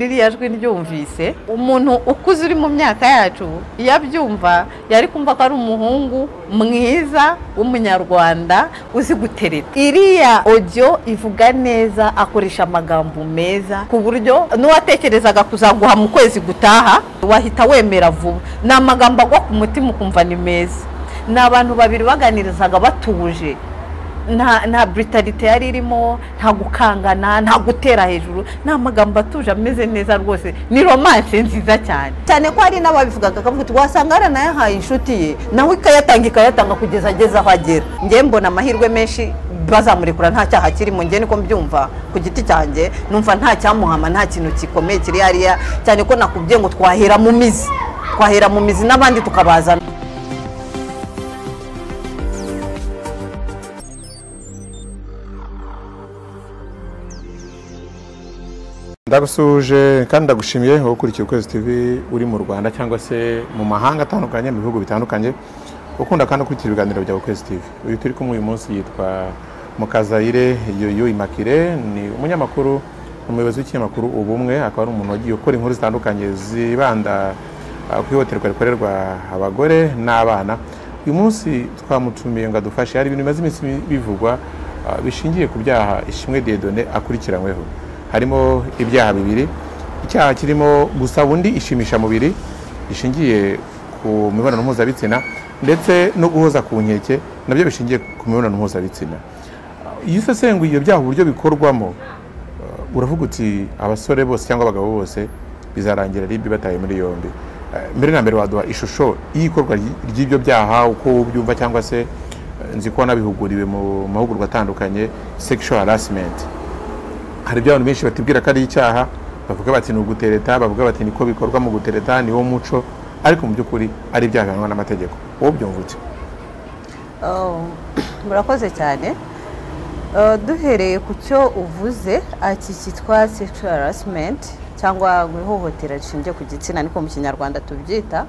ririya jwi ryumvise umuntu ukuze uri mu myaka yacu iyo abyumva yari kumva ko ari umuhungu mwiza w'umunyarwanda uzi gutereta iriya ojyo ivuga neza akoresha amagambo meza ku buryo n'uwatekerezaga kuzaguha mu kwezi gutaha wahita wemera vuba ni amagambo agwa ku mutima ukumva ni meza ni abantu babiri baganirizaga batuje nta nta britalite yari irimo nta gukangana nta gutera hejuru ni amagambo atuje ameze neza rwose ni romance nziza cyane cyane ko hari n'ababivugaga akavuga ati wasanga yaranayahaye inshuti ye nawe ikayatanga ikayatanga kugeza ageze aho agera ngewe mbona amahirwe menshi bazamurekura nta cyaha kirimo ngewe niko mbyumva ku giti cyanjye numva nta cyamuhama nta kintu gikomeye kiri hariya cyane ko nakubwiye ngo twahera mu mizi twahera mu mizi n'abandi tukabazana ndagusuhuje kandi ndagushimiye wowe ukurikiye ukwezi tv uri mu rwanda cyangwa se mu mahanga atandukanye mu bihugu bitandukanye ukunda kandi ukurikira ibiganiro bya ukwezi tv uyu turi kumwe uyu munsi yitwa mukazayire yoyo imakire ni umunyamakuru umuyobozi w'ikinyamakuru ubumwe akaba ari umuntu wagiye ukora inkuru zitandukanye zibanda ah, ku ihohoterwa rikorerwa abagore n'abana uyu munsi twamutumiye ngo adufashe hari ibintu bimaze iminsi bivugwa ah, bishingiye ku byaha ishimwe diedone akurikiranyweho harimo ibyaha bibiri icyaha kirimo gusaba undi ishimisha mubiri rishingiye ku mibonano mpuzabitsina ndetse no guhoza ku nkeke nabyo bishingiye ku mibonano mpuzabitsina iyo usesenguye ibyo byaha uburyo bikorwamo uh, uravuga uti abasore bose cyangwa abagabo bose bizarangira ribi bataye muri yombi Uh, mbere na mbere waduha ishusho y'ikorwa ry- ry'ibyo byaha uko ubyumva cyangwa se uh, nzi ko wanabihuguriwe mu mahugurwa atandukanye sexual harassment hari ibyo abantu benshi batibwira ko ari icyaha bavuga bati ni ugutereta bavuga bati niko bikorwa mu gutereta niwo muco ariko mu by'ukuri ari ibyaha bihanwa n'amategeko wowe ubyumva ute Oh, murakoze cyane Uh, duhereye ku cyo uvuze iki cyitwa sexual harassment cyangwa guhohotera rishingiye ku gitsina niko mu kinyarwanda tubyita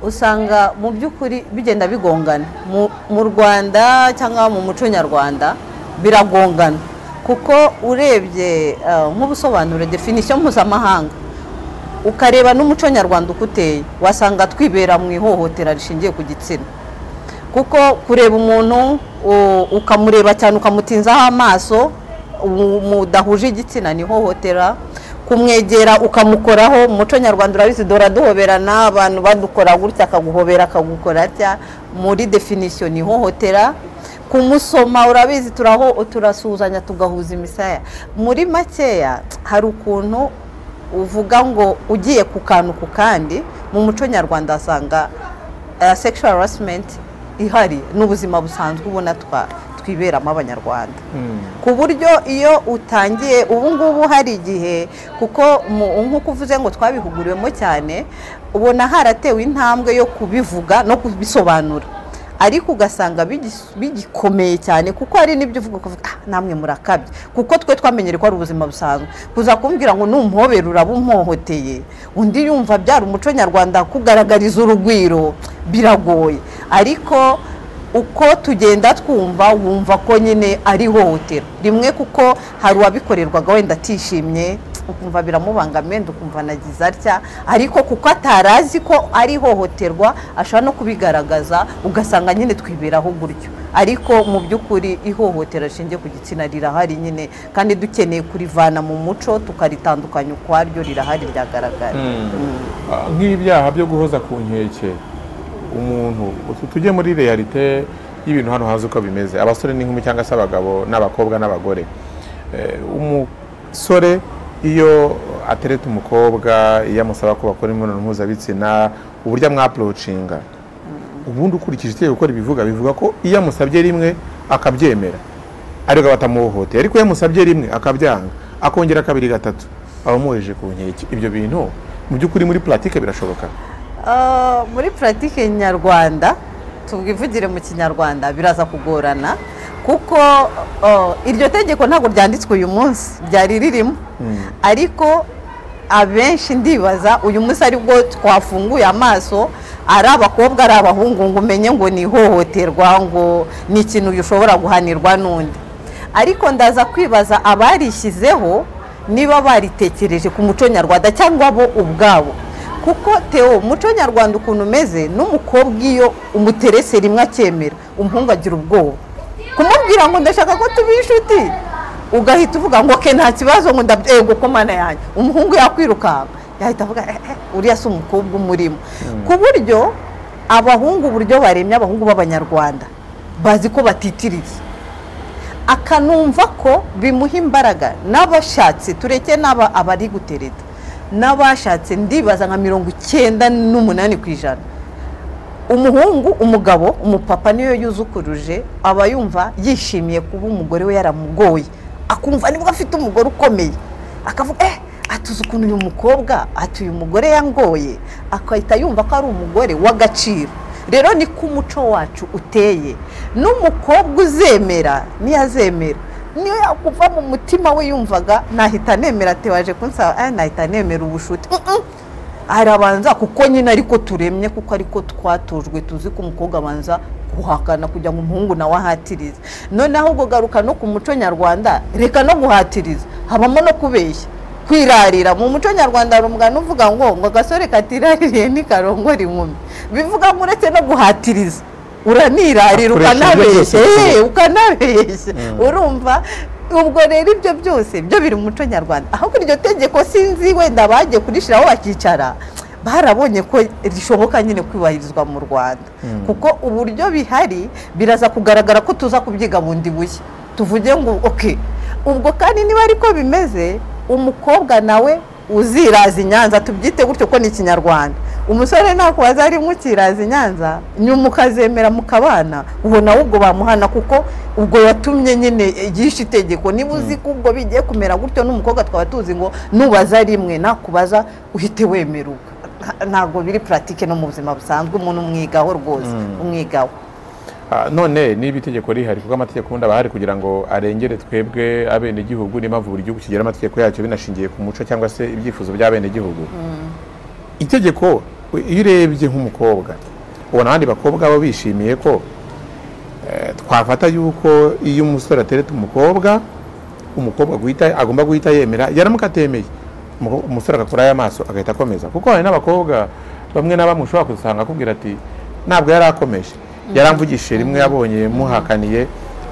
usanga mu by'ukuri bigenda bigongana mu, mu rwanda cyangwa mu muco nyarwanda biragongana kuko urebye uh, nk'ubusobanuro definition mpuzamahanga ukareba n'umuco nyarwanda uko uteye wasanga twibera mu ihohotera rishingiye ku gitsina kuko kureba umuntu u- ukamureba cyane ukamutinzaho amaso mu- mudahuje igitsina ni hohotera kumwegera ukamukoraho mu muco nyarwanda urabizi dora duhoberana abantu badukora gutya akaguhobera akagukora atya muri definisiyo ni hohotera kumusoma urabizi turaho turasuhuzanya tugahuza imisaya muri makeya hari ukuntu uvuga ngo ugiye ku kantu ku kandi mu muco nyarwanda asanga sexual harassment ihari n'ubuzima busanzwe ubona twa- twiberamo abanyarwanda ku buryo iyo utangiye ubu ngubu hari igihe kuko mu- nk'uko uvuze ngo twabihuguriwemo cyane ubona haratewe intambwe yo kubivuga no kubisobanura ariko ugasanga bigis- bigikomeye cyane kuko hari n'ibyo uvuga ukavuga "Ah, namwe murakabye kuko twe twamenyere ko ari ubuzima busanzwe kuza kumbwira ngo numuhobera uraba umuhohoteye undi yumva byari umuco nyarwanda kugaragariza urugwiro biragoye ariko uko tugenda twumva wumva ko nyine ari ihohotera rimwe kuko hari uwabikorerwaga wenda atishimye ukumva biramubangamiye wenda ukumva anagize atya ariko kuko atarazi ko ari ihohoterwa ashobora no kubigaragaza ugasanga nyine twiberaho gutyo ariko mu by'ukuri ihohotera rishingiye ku gitsina rirahari nyine kandi dukeneye kurivana mu muco tukaritandukanya ukwaryo rirahari riragaragara Mm. Ah, nk'ibi byaha byo guhoza ku nkeke umuntu utu- tujye muri realite y'ibintu hano hanze uko bimeze abasore n'inkumi cyangwa se abagabo n'abakobwa n'abagore Eh, umusore iyo atereta umukobwa iyo amusaba ko bakora imibonano mpuzabitsina uburyo amwapurocinga ubundi ukurikije itegeko uko ribivuga bivuga ko iyo amusabye rimwe akabyemera ariko batamuhohoteye ariko iyo amusabye rimwe akabyanga akongera kabiri gatatu abamuheje ku nkeke ibyo bintu mu by'ukuri muri puratike birashoboka Ah, muri puratike nyarwanda tubwivugire mu kinyarwanda biraza kugorana kuko ah, iryo tegeko ntabwo ryanditswe uyu munsi ryari ririmo ariko abenshi ndibaza uyu munsi aribwo twafunguye amaso ari abakobwa ari abahungu ngo umenye ngo ni ihohoterwa ngo ni ikintu ushobora guhanirwa n'undi ariko ndaza kwibaza abarishyizeho niba baritekereje ku muco nyarwanda cyangwa bo ubwabo kuko Theo umuco nyarwanda ukuntu umeze n'umukobwa iyo umuterese rimwe akemera umuhungu agira ubwoba kumubwira ngo ndashaka ko tuba inshuti ugahita uvuga ngo ke nta kibazo ngo ndabyego ko mana yanjye umuhungu yakwirukanka yahita avuga "Eh, eh, uriya si umukobwa umurimo ku buryo abahungu uburyo baremye abahungu b'abanyarwanda bazi ko batitiririye akanumva ko bimuha imbaraga n'abashatse tureke n'aba abari gutereta n'abashatse ndibaza nka mirongo icyenda n'umunani ku ijana umuhungu umugabo umupapa niyo yuzukuruje aba yumva yishimiye kuba umugore we yaramugoye akumva nibwo afite umugore ukomeye akavuga eh atuzi ukuntu uyu mukobwa ati uyu mugore yangoye akahita yumva ko ari umugore w'agaciro rero ni ko umuco wacu uteye n'umukobwa uzemera niyazemera niyo yakuva mu mutima we yumvaga nahita nemera tewaje kunsaba eh nahita nemera ubushuti Mm, mm. arabanza kuko nyine ariko turemye kuko ariko twatojwe tuzi ko umukobwa abanza guhakana kugira ngo umuhungu nawe ahatirize noneho ubwo garuka no ku muco nyarwanda reka no guhatiriza habamo no kubeshya kwirarira mu muco nyarwanda hari umugani uvuga ngo ngo agasore katiraririye ntikarongora inkumi bivuga ngo uretse no guhatiriza uranirarira Akoresha ibyo byose ukanabeshya bishoboka. Eh, ukanabeshya urumva ubwo rero ibyo byose byo biri mu muco nyarwanda ahubwo iryo tegeko sinzi wenda bagiye kurishyiraho bakicara barabonye ko rishoboka nyine kwibahirizwa mu rwanda kuko uburyo bihari biraza kugaragara ko tuza kubyiga bundi bushya tuvuge ngo oke ubwo kandi niba ariko bimeze umukobwa nawe uziraza i nyanza tubyite gutyo ko ni ikinyarwanda umusore nakubaza arimo ukiraza i nyanza nyuma ukazemera mukabana uwo nawe ubwo bamuhana kuko ubwo yatumye nyine yishe itegeko niba uzi ko ubwo bigiye kumera gutyo n'umukobwa twaba tuzi ngo nubaza rimwe nakubaza uhite wemererwa ntabwo biri puratike no mu buzima busanzwe umuntu umwigaho rwose umwigaho Ah, none niba itegeko rihari kuko amategeko ubundi aba ahari kugira ngo arengere twebwe abenegihugu n'impamvu buri gihugu kigira amategeko yacyo binashingiye ku muco cyangwa se ibyifuzo by'abenegihugu itegeko iyo urebye nk'umukobwa ubona abandi bakobwa baba bishimiye ko eh, twafata yuko iyo umusore atereta umukobwa umukobwa guhita agomba guhita yemera yaramuka atemeye umu- umusore agakurayo amaso agahita akomeza kuko hari n'abakobwa bamwe na bamwe ushobora gusanga akubwira ati ntabwo yari akomeje yaramvugishije rimwe yabonye muhakaniye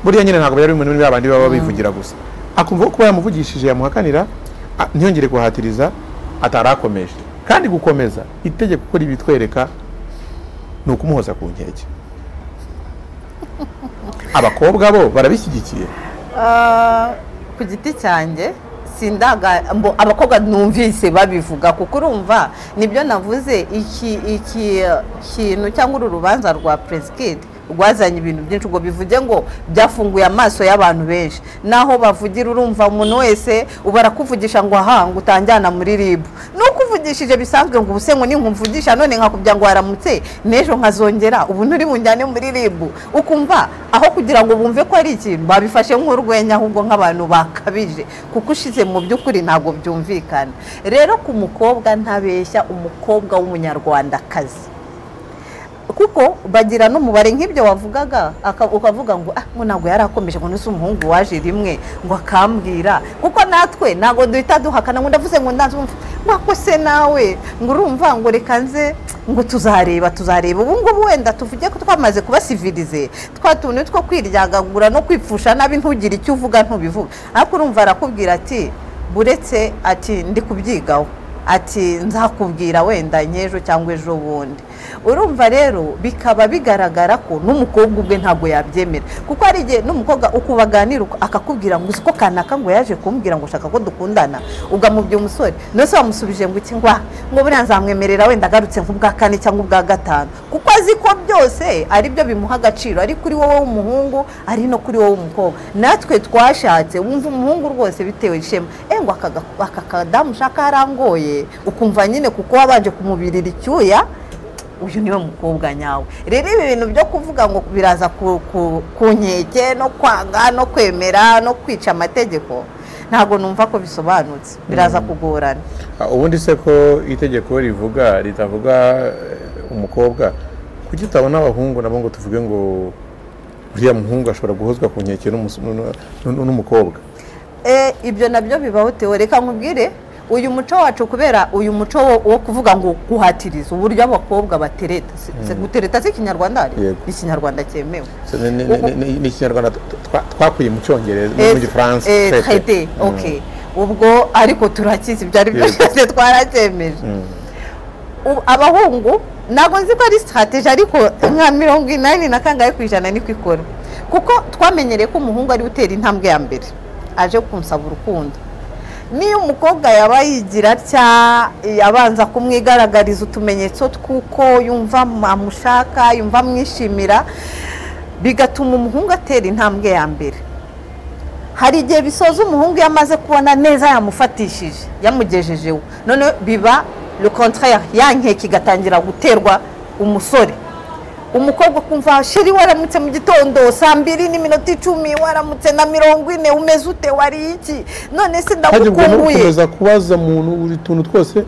buriya nyine ntabwo byari bimuntu babandi baba bivugira gusa akumva ko kuba yamuvugishije yamuhakanira a- ntiyongere guhatiriza atarakomeje kandi gukomeza itegeko uko ribitwereka ni ukumuhoza ku nkeke abakobwa bo barabishyigikiye Ah, ku giti cyanjye sindaga mbo abakobwa numvise babivuga kuko urumva nibyo navuze iki iki eh, kintu cyangwa uru rubanza rwa Presikid rwazanye ibintu byinshi ngo bivuge ngo byafunguye amaso y'abantu benshi naho bavugira urumva umuntu wese barakuvugisha ngo aha ngo utanjyana muri ribu nuko uvugishije bisanzwe ngo ubuse ngo ninkumvugisha none nkakubwira ngo waramutse n'ejo nkazongera ubu nturi bunjyane muri ribu ukumva aho kugira ngo bumve ko ari ikintu babifashe nk'urwenya ahubwo nk'abantu bakabije kuko ushize mu by'ukuri ntabwo byumvikana rero ku mukobwa ntabeshya umukobwa w'umunyarwandakazi kuko bagira n'umubare nk'ibyo wavugaga aka- ukavuga ngo ah ngo ntabwo yari akomeje ngo nuse umuhungu waje rimwe ngo akambwira kuko natwe ntabwo duhita duhakana ngo ndavuze ngo ndanze umva nako se nawe ngo urumva ngo reka nze ngo tuzareba tuzareba ubu ngubu wenda tuvuge ko twamaze kubasivirize twa tuntu two kwiryagagura no kwipfusha nabi ntugire icyo uvuga ntubivuge ariko urumva arakubwira ati buretse ati ndi kubyigaho ati nzakubwira wenda nk'ejo cyangwa ejo bundi urumva rero bikaba bigaragara ko n'umukobwa ubwe ntabwo yabyemera kuko hari igihe n'umukobwa uko baganira uko akakubwira ngo uzi ko kanaka ngo yaje kumbwira ngo ushaka ko dukundana ugamubya umusore ndetse wamusubije ngo iki ngwa ngo buriya nzamwemerera wenda agarutse nk'ubwa kane cyangwa ubwa gatanu kuko azi ko byose ari byo bimuha agaciro ari kuri wowe w'umuhungu ari no kuri wowe w'umukobwa natwe twashatse wumva umuhungu rwose bitewe ishema eh ngo aka ga- aka kadamu ushaka harangoye ukumva nyine kuko wabanje kumubirira icyuya uyu niwe mukobwa nyawe rero ibi bintu byo kuvuga ngo biraza ku, ku, ku nkeke no kwanga no kwemera no kwica amategeko ntabwo numva ko bisobanutse biraza kugorana Ah, ubundi se ko itegeko rivuga ritavuga eh, umukobwa kuki utabona abahungu nabo ngo tuvuge ngo uriya muhungu ashobora guhozwa ku nkeke n'umus- n'u- n'u- n'umukobwa Eh, ibyo nabyo bibaho tewe reka nkubwire uyu muco wacu kubera uyu muco wo- wo kuvuga ngo guhatiriza uburyo abakobwa batereta Si- si- gutereta si ikinyarwanda ari? Yego. ni ikinyarwanda cyemewe So, ni- ni- ni- ni- ni ikinyarwanda twa- twakuye mu cyongereza Eh, mu gifaransa eh, traité. traité, Mm. okay ubwo ariko turakizi ibyo ari byo Yego. byose twaracyemeje Mm. U- abahungu ntabwo nzi ko ari sitarateji ariko nka mirongo inani na kangahe ku ijana niko ikora kuko twamenyereye ko umuhungu ari we utera intambwe ya mbere aje kumusaba urukundo niyo umukobwa yaba yigira atya abanza kumwigaragariza utumenyetso tw'uko yumva amushaka yumva amwishimira bigatuma umuhungu atera intambwe ya mbere hari igihe bisoza umuhungu iyo amaze kubona neza yamufatishije yamugejejeho none biba le contraire ya nkeke igatangira guterwa umusore umukobwa kumva sheri waramutse mu gitondo saa mbiri n'iminota icumi waramutse na mirongo ine umeze ute wariye iki none se hajya ubwo no ndagukumbuye gukomeza kubaza muntu buri tuntu twose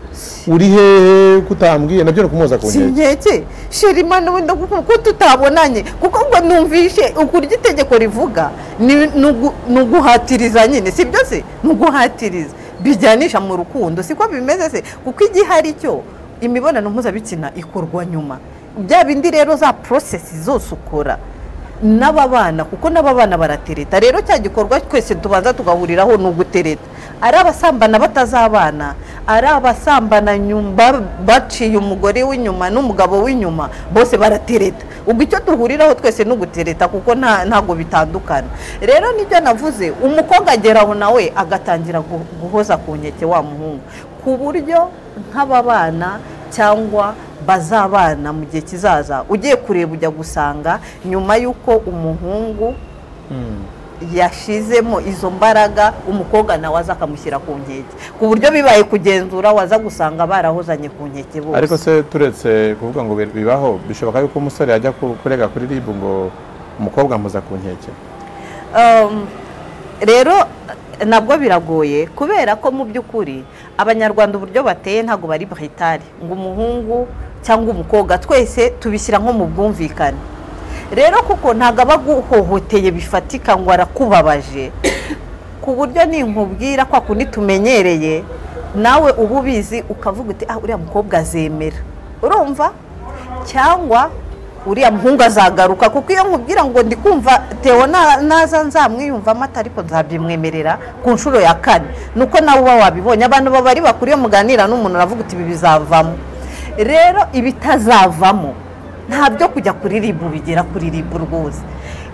uri hehe kutambwiye nabyo ni ukumuhoza ku si nkeke nkeke sheri mana wenda gukumbuye ko tutabonanye kuko ngo numvishe ukurya itegeko rivuga ni ni ugu- ni uguhatiriza nyine si byo se ni uguhatiriza bijyanisha mu rukundo siko bimeze se kuko igihari cyo imibonano mpuzabitsina ikorwa nyuma bya bindi rero za porosesi zose ukora n'aba bana kuko n'aba bana baratereta rero cya gikorwa twese tubanza tugahuriraho ni ugutereta ari abasambana batazabana ari abasambana nyum- ba- baciye umugore w'inyuma n'umugabo w'inyuma bose baratereta ubwo icyo duhuriraho twese ni ugutereta kuko nta- ntabwo bitandukana rero nibyo navuze umukobwa agera aho nawe agatangira gu- guhoza ku nkeke wa muhungu ku buryo nk'aba bana cyangwa bazabana mu gihe kizaza ugiye kureba ujya gusanga nyuma y'uko umuhungu yashizemo izo mbaraga umukobwa nawe aza akamushyira ku nkeke ku buryo bibaye kugenzura waza gusanga barahozanye ku nkeke ariko bose se turetse kuvuga ngo bi- bibaho bishoboka yuko umusore yajya ku- kurega kuri ribu ngo umukobwa amuza ku nkeke Um, rero nabwo biragoye kubera ko mu by'ukuri abanyarwanda uburyo bateye ntabwo bari buhitari ngo umuhungu cyangwa umukobwa twese tubishyira nko mu bwumvikane rero kuko ntabwo aba aguhohoteye bifatika ngo arakubabaje ku buryo ninkubwira kwa kundi tumenyereye nawe uba ubizi ukavuga uti ah uriya mukobwa azemera urumva cyangwa uriya muhungu azagaruka kuko iyo nkubwira ngo ndi kumva tewo na- naza nzamwiyumvamo ati ariko nzabyimwemerera ku nshuro ya kane nuko nawe uba wabibonye abantu baba ari bakuru iyo muganira n'umuntu uravuga uti ibi bizavamo rero ibitazavamo ntabyo kujya kuri ribu bigera kuri ribu rwose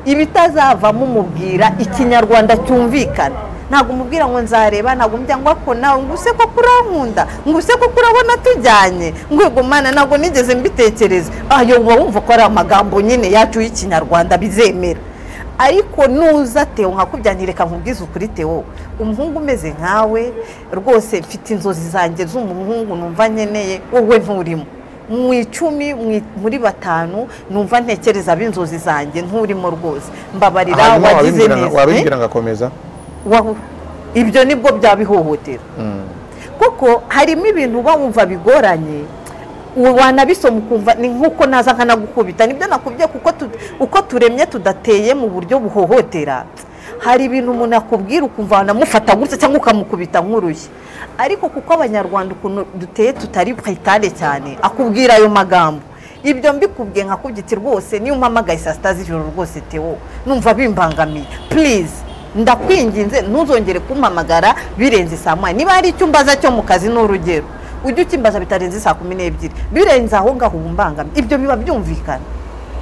ibitazavamo umubwira ikinyarwanda cyumvikana ntabwo umubwira ngo nzareba ntabwo umubwira ngo ako nawe ngo use ko kurankunda ngo use ko kurabona tujyanye ngo mana ntabwo nigeze mbitekereza ayo uba wumva ko ari amagambo nyine yacu y'ikinyarwanda bizemera ariko nuza tewo nkakubyanireka nkubwize ukuri tewo umuhungu umeze nkawe rwose mfite inzozi zanjye z'umuhungu numva nkeneye wowe nturimo mu icumi mu- muri batanu numva ntekereza ab'inzozi zanjye nturimo rwose mbabarira hanyuma wagize wabibwira ngo- neza wabibwira ngo akomeza Eh? Wahu- ibyo nibwo byabihohotera kuko harimo ibintu uba wumva bigoranye uwo wanabisoma ukumva ni nk'uko naza nkanagukubita nibyo nakubwiye kuko tu- uko turemye tudateye mu buryo buhohotera hari ibintu umuntu akubwira ukumva wanamufata gutya cyangwa ukamukubita nk'urushyi ariko kuko abanyarwanda ukuntu duteye tutari payitare cyane akubwira ayo magambo ibyo mbikubwiye nkakubwiti rwose niyo umpamagaye saa sita z'ijoro rwose tewo numva bimbangamiye purize ndakwinginze ntuzongere kumpamagara birenze saa moya niba hari icyo umbaza cyo mu kazi ni urugero ujye ukimbaza bitarenze saa kumi n'ebyiri birenze aho ngaho uba umbangamiye ibyo biba byumvikana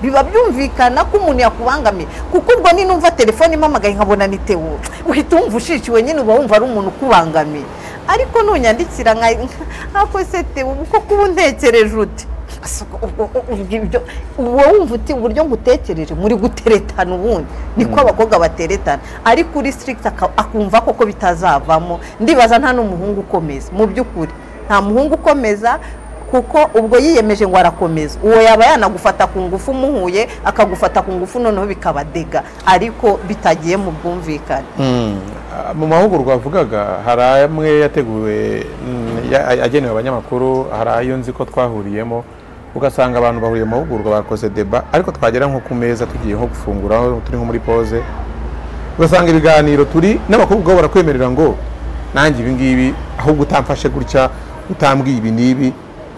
biba byumvikana ko umuntu yakubangamiye kuko ubwo ni numva telefone impamagaye nkabona ni tewo uhita wumva ushishiwe nyine uba wumva ari umuntu ukubangamiye ariko nunyandikira nka ako se tewo kuko kuba untekereje uti Asa, ubwo- ubwo ibyo- uba wumva uti uburyo ngutekereje muri guteretana ubundi niko abakobwa bateretana ariko uri sirigiti akumva koko bitazavamo ndibaza nta n'umuhungu ukomeza mu by'ukuri nta muhungu ukomeza kuko ubwo yiyemeje ngo arakomeza uwo yaba yanagufata ku ngufu umuhuye akagufata ku ngufu noneho bikabadega ariko bitagiye mu bwumvikane Mm. Ah, mu mahugurwa wavugaga hari amwe yateguwe mm, ya- a- agenewe abanyamakuru hari ayo nzi ko twahuriyemo ugasanga abantu bahuriye mu mahugurwa bakoze deba ariko twagera nko ku meza tugiye nko gufungura aho turi nko muri pose ugasanga ibiganiro turi n'abakobwa ubwabo barakwemerera ngo nanjye ibi ngibi ahubwo utamfashe gutya utambwiye ibi n'ibi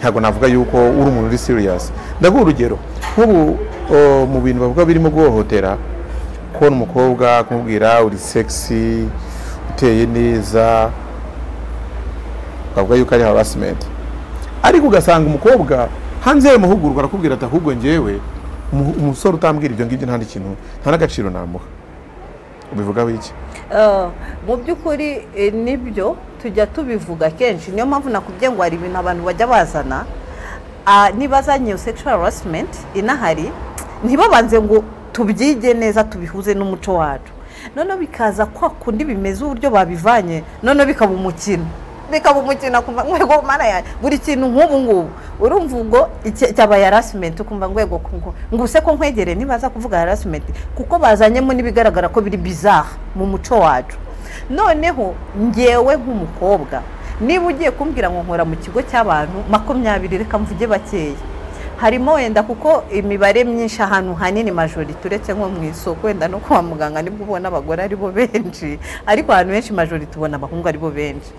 ntabwo navuga yuko uri umuntu uri siriyasi ndaguha urugero nk'ubu o, mu bintu bavuga birimo guhohotera kubona umukobwa kumubwira uri segisi uteye neza bavuga yuko ari harasimenti ariko ugasanga umukobwa hanze y'amahugurwa arakubwira ati ahubwo njyewe umu- umusore utambwira ibyo ngibyo nta n'ikintu nta n'agaciro namuha ubivugaho iki Eh, mu by'ukuri eh, nibyo tujya tubivuga kenshi niyo mpamvu nakubwiye ngo hari ibintu abantu bajya bazana Ah, nibazanye sexual harassment inahari ntibabanze ngo tubyige neza tubihuze n'umuco wacu noneho bikaza kwa kundi bimeze uburyo babivanye noneho bikaba umukino bikaba umukino akumva ngwego mana yanjye buri kintu nk'ubu ngubu urumva ubwo iki- cyabaye harassment ukumva ngwego kungo nguse ko nkwegere ntibaza kuvuga harassment kuko bazanyemo n'ibigaragara ko biri bizarre mu muco wacu noneho ngewe nk'umukobwa niba ugiye kumbwira ngo nkora mu kigo cy'abantu makumyabiri reka mvuge bakeya harimo wenda kuko imibare myinshi ahantu hanini majorite uretse nko mu isoko wenda no kwa muganga nibwo ubona abagore ari bo benshi ariko ahantu henshi majorite ubona abahungu ari bo benshi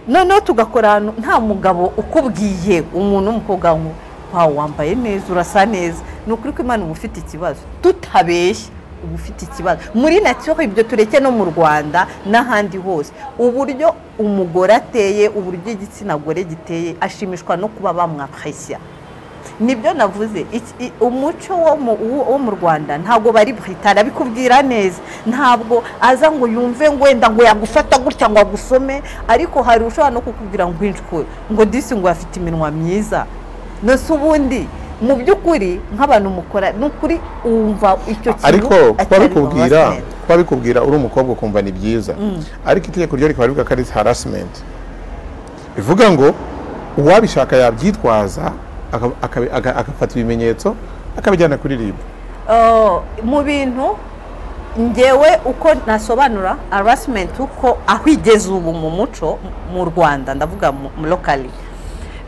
noneho tugakora ahantu nta mugabo ukubwiye umuntu w'umukobwa ngo wawe wambaye neza urasa neza ni ukuri ko imana uba ufite ikibazo tutabeshya uba ufite ikibazo muri natiyo ibyo tureke no mu rwanda n'ahandi hose uburyo umugore ateye uburyo igitsina gore giteye ashimishwa no kuba bamwapresya nibyo navuze iki- i- umuco wo mu- wo- wo mu rwanda ntabwo bari buhita arabikubwira neza ntabwo aza ngo yumve ngo wenda ngo yagufata gutya ngo agusome ariko hari ushobora no kukubwira ngo inshuro ngo disi ngo afite iminwa myiza nose ubundi mu by'ukuri nk'abantu mukora ni ukuri wumva icyo kintu ariko kuba atari bikubwira harassment. kuba bikubwira uri umukobwa ukumva ni byiza ariko itegeko ryo rikaba rivuga ko ari harasimenti bivuga ngo uwabishaka yabyitwaza aka- aka- aka- agafata ibimenyetso akabijyana kuri ribu Uh, mu bintu ngewe uko nasobanura harassment uko aho igeze ubu mu muco mu Rwanda ndavuga mu- mu locally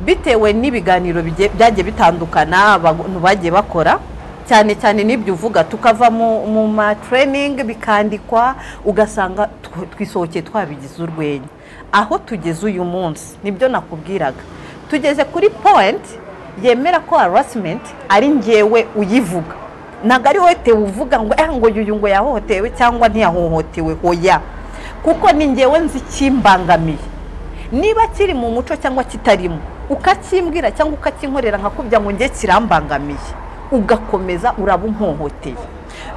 bitewe n'ibiganiro bigiye- byagiye bitandukana abantu bagiye bakora cyane cyane n'ibyo uvuga tukava mu, mu ma training bikandikwa ugasanga tw- twisohokeye twabigize urwenya aho tugeze uyu munsi nibyo nakubwiraga tugeze kuri point yemera ko harassment ari ngewe uyivuga ntabwo ari wowe tewe uvuga ngo eh ngo uyu ngo yahohotewe cyangwa ntiyahohotewe oya kuko ni ngewe nzi ikimbangamiye niba kiri mu muco cyangwa kitarimo ukakimbwira cyangwa ukakinkorera nkakubya ngo nge kirambangamiye ugakomeza uraba umpohoteye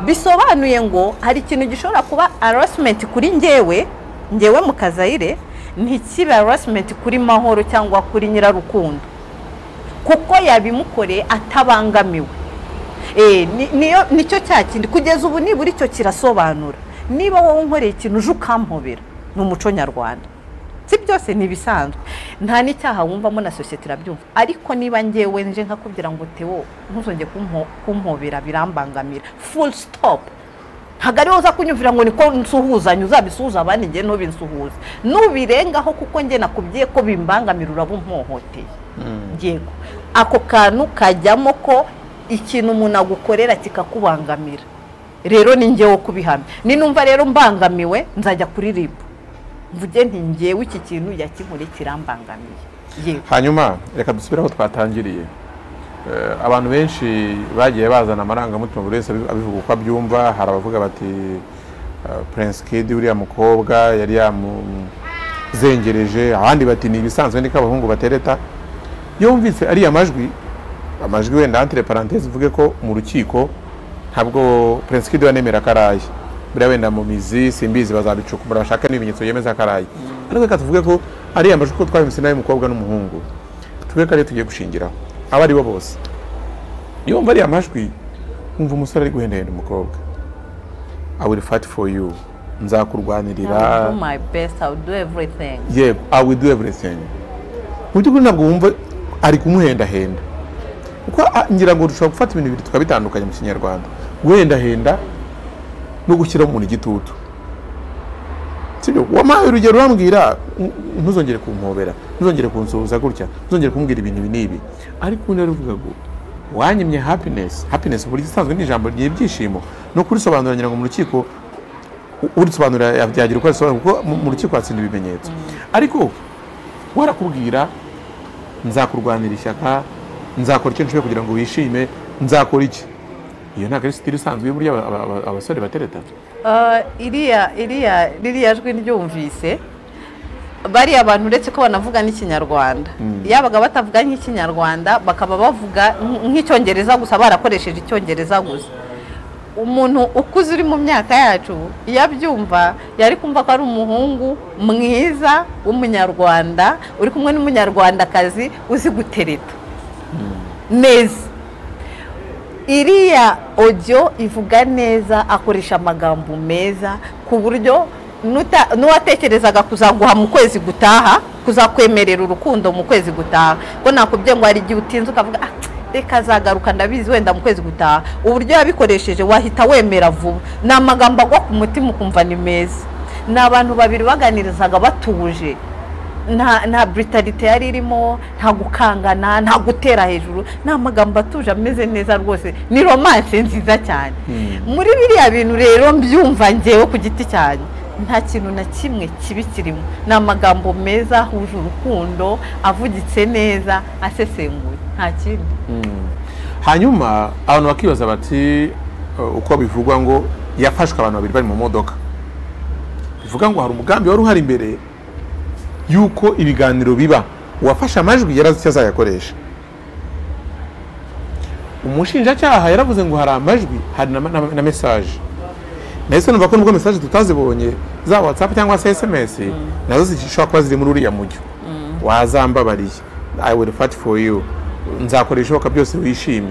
bisobanuye ngo hari ikintu gishobora kuba harassment kuri ngewe ngewe mu kazayire ntikibe harassment kuri mahoro cyangwa kuri nyirarukundo kuko yabimukoreye atabangamiwe Eh, ni- niyo nicyo cya kindi kugeza ubu nibura icyo kirasobanura niba wowe unkoreye ikintu uje ukampobera ni umuco nyarwanda si byose ni ibisanzwe nta n'icyaha wumvamo na sosiyete irabyumva ariko niba ngewe nje nkakubwira ngo tewo ntuzongere kumpo- kumpobera birambangamira full stop ntabwo ariho uza kunyumvira ngo niko nsuhuzanye uzabisuhuza abandi ngewe ntubinsuhuze nubirengaho kuko nge nakubwiye ko bimbangamira uraba umpohoteye yego ako kantu kajyamo ko ikintu umuntu agukorera kikakubangamira rero ni ngewe kubihamya ninumva rero mbangamiwe nzajya kuri ribu mvuge nti ngewe iki kintu yakinkore kirambangamiye yego hanyuma reka dusubire aho twatangiriye Eh, abantu benshi bagiye bazana amarangamutima buri wese abivu- abivuga uko abyumva hari abavuga bati eh, prince kid uriya mukobwa yari yamuzengereje abandi bati ni ibisanzwe niko abahungu batereta iyo wumvise ariya majwi amajwi wenda entre parenthèse uvuge ko mu rukiko ntabwo prince kid yanemera karaye buriya wenda mu mizi simbizi bazabicukumbura bashaka n'ibimenyetso yemeza karaye ariko reka tuvuge ko ariya majwi ko twabimutse n'ay'umukobwa n'umuhungu tuvuge ko ariyo tugiye gushingiraho aba ari bo bose iyo wumva ariya majwi wumva umusore ari guhendahenda umukobwa i will fight for you nzakurwanirira do my best I will do everything yego i will do everything mu by'ukuri ntabwo wumva ari kumuhendahenda kuko ah, ngira ngo dushobora gufata ibintu bibiri tukabitandukanya mu kinyarwanda guhendahenda no gushyira umuntu igitutu sibyo wampaye urugero urambwira "N- ntuzongere kumpobera ntuzongere kunsuhuza gutya ntuzongere kumbwira ibintu ibi n'ibi ariko ubu naravuga ngo wanyimye happiness happiness uburyo isanzwe ni ijambo ry'ibyishimo no kurisobanuranyira ngo mu rukiko urisobanurira byagira uko abisobanura kuko mu mu rukiko hatsinda ibimenyetso ariko warakubwira nzakurwanira ishyaka nzakora icyo nshoboye kugira ngo wishime nzakora iki iyo ntabwo ari sitiri isanzwe y'uburyo aba- aba- aba- abasore batereta Ah, iriya iriya ririya jwi ryumvise bariya abantu uretse ko banavuga n'ikinyarwanda yabaga batavuga nk'ikinyarwanda bakaba bavuga nk- nk'icyongereza gusa barakoresheje icyongereza gusa umuntu ukuze uri mu myaka yacu iyo abyumva yari kumva ko ari umuhungu mwiza w'umunyarwanda uri kumwe n'umunyarwandakazi uzi gutereta neza iriya ojyo ivuga neza akoresha amagambo meza ku buryo nuta- n'uwatekerezaga kuzaguha mu kwezi gutaha kuzakwemerera urukundo mu kwezi gutaha ko nakubwiye ngo hari igihe utinze ukavuga "Ah, reka azagaruka ndabizi wenda mu kwezi gutaha uburyo yabikoresheje wahita wemera vuba ni amagambo agwa ku mutima ukumva ni meza ni abantu babiri baganirizaga batuje nta nta britalite yari irimo nta gukangana nta gutera hejuru ni amagambo atuje ameze neza rwose ni romance nziza cyane muri biriya bintu rero mbyumva ngewe ku giti cyanjye nta kintu na kimwe kibi kirimo ni amagambo meza ahuje urukundo avugitse neza asesenguye nta kindi hanyuma abantu bakibaza bati uh, uko bivugwa ngo yafashwe abantu babiri bari mu modoka bivuga ngo hari umugambi wari uhari imbere y'uko ibiganiro biba uwafashe amajwi yari azi icyo azayakoresha umushinjacyaha yaravuze ngo hari amajwi hari na, na, na mesaje nahise numva ko nubwo mesaje tutazibonye za whatsapp cyangwa se sms nazo zishobora kuba ziri muri uriya mujyo wazambabariye i will fight for you nzakora ibishoboka byose wishimye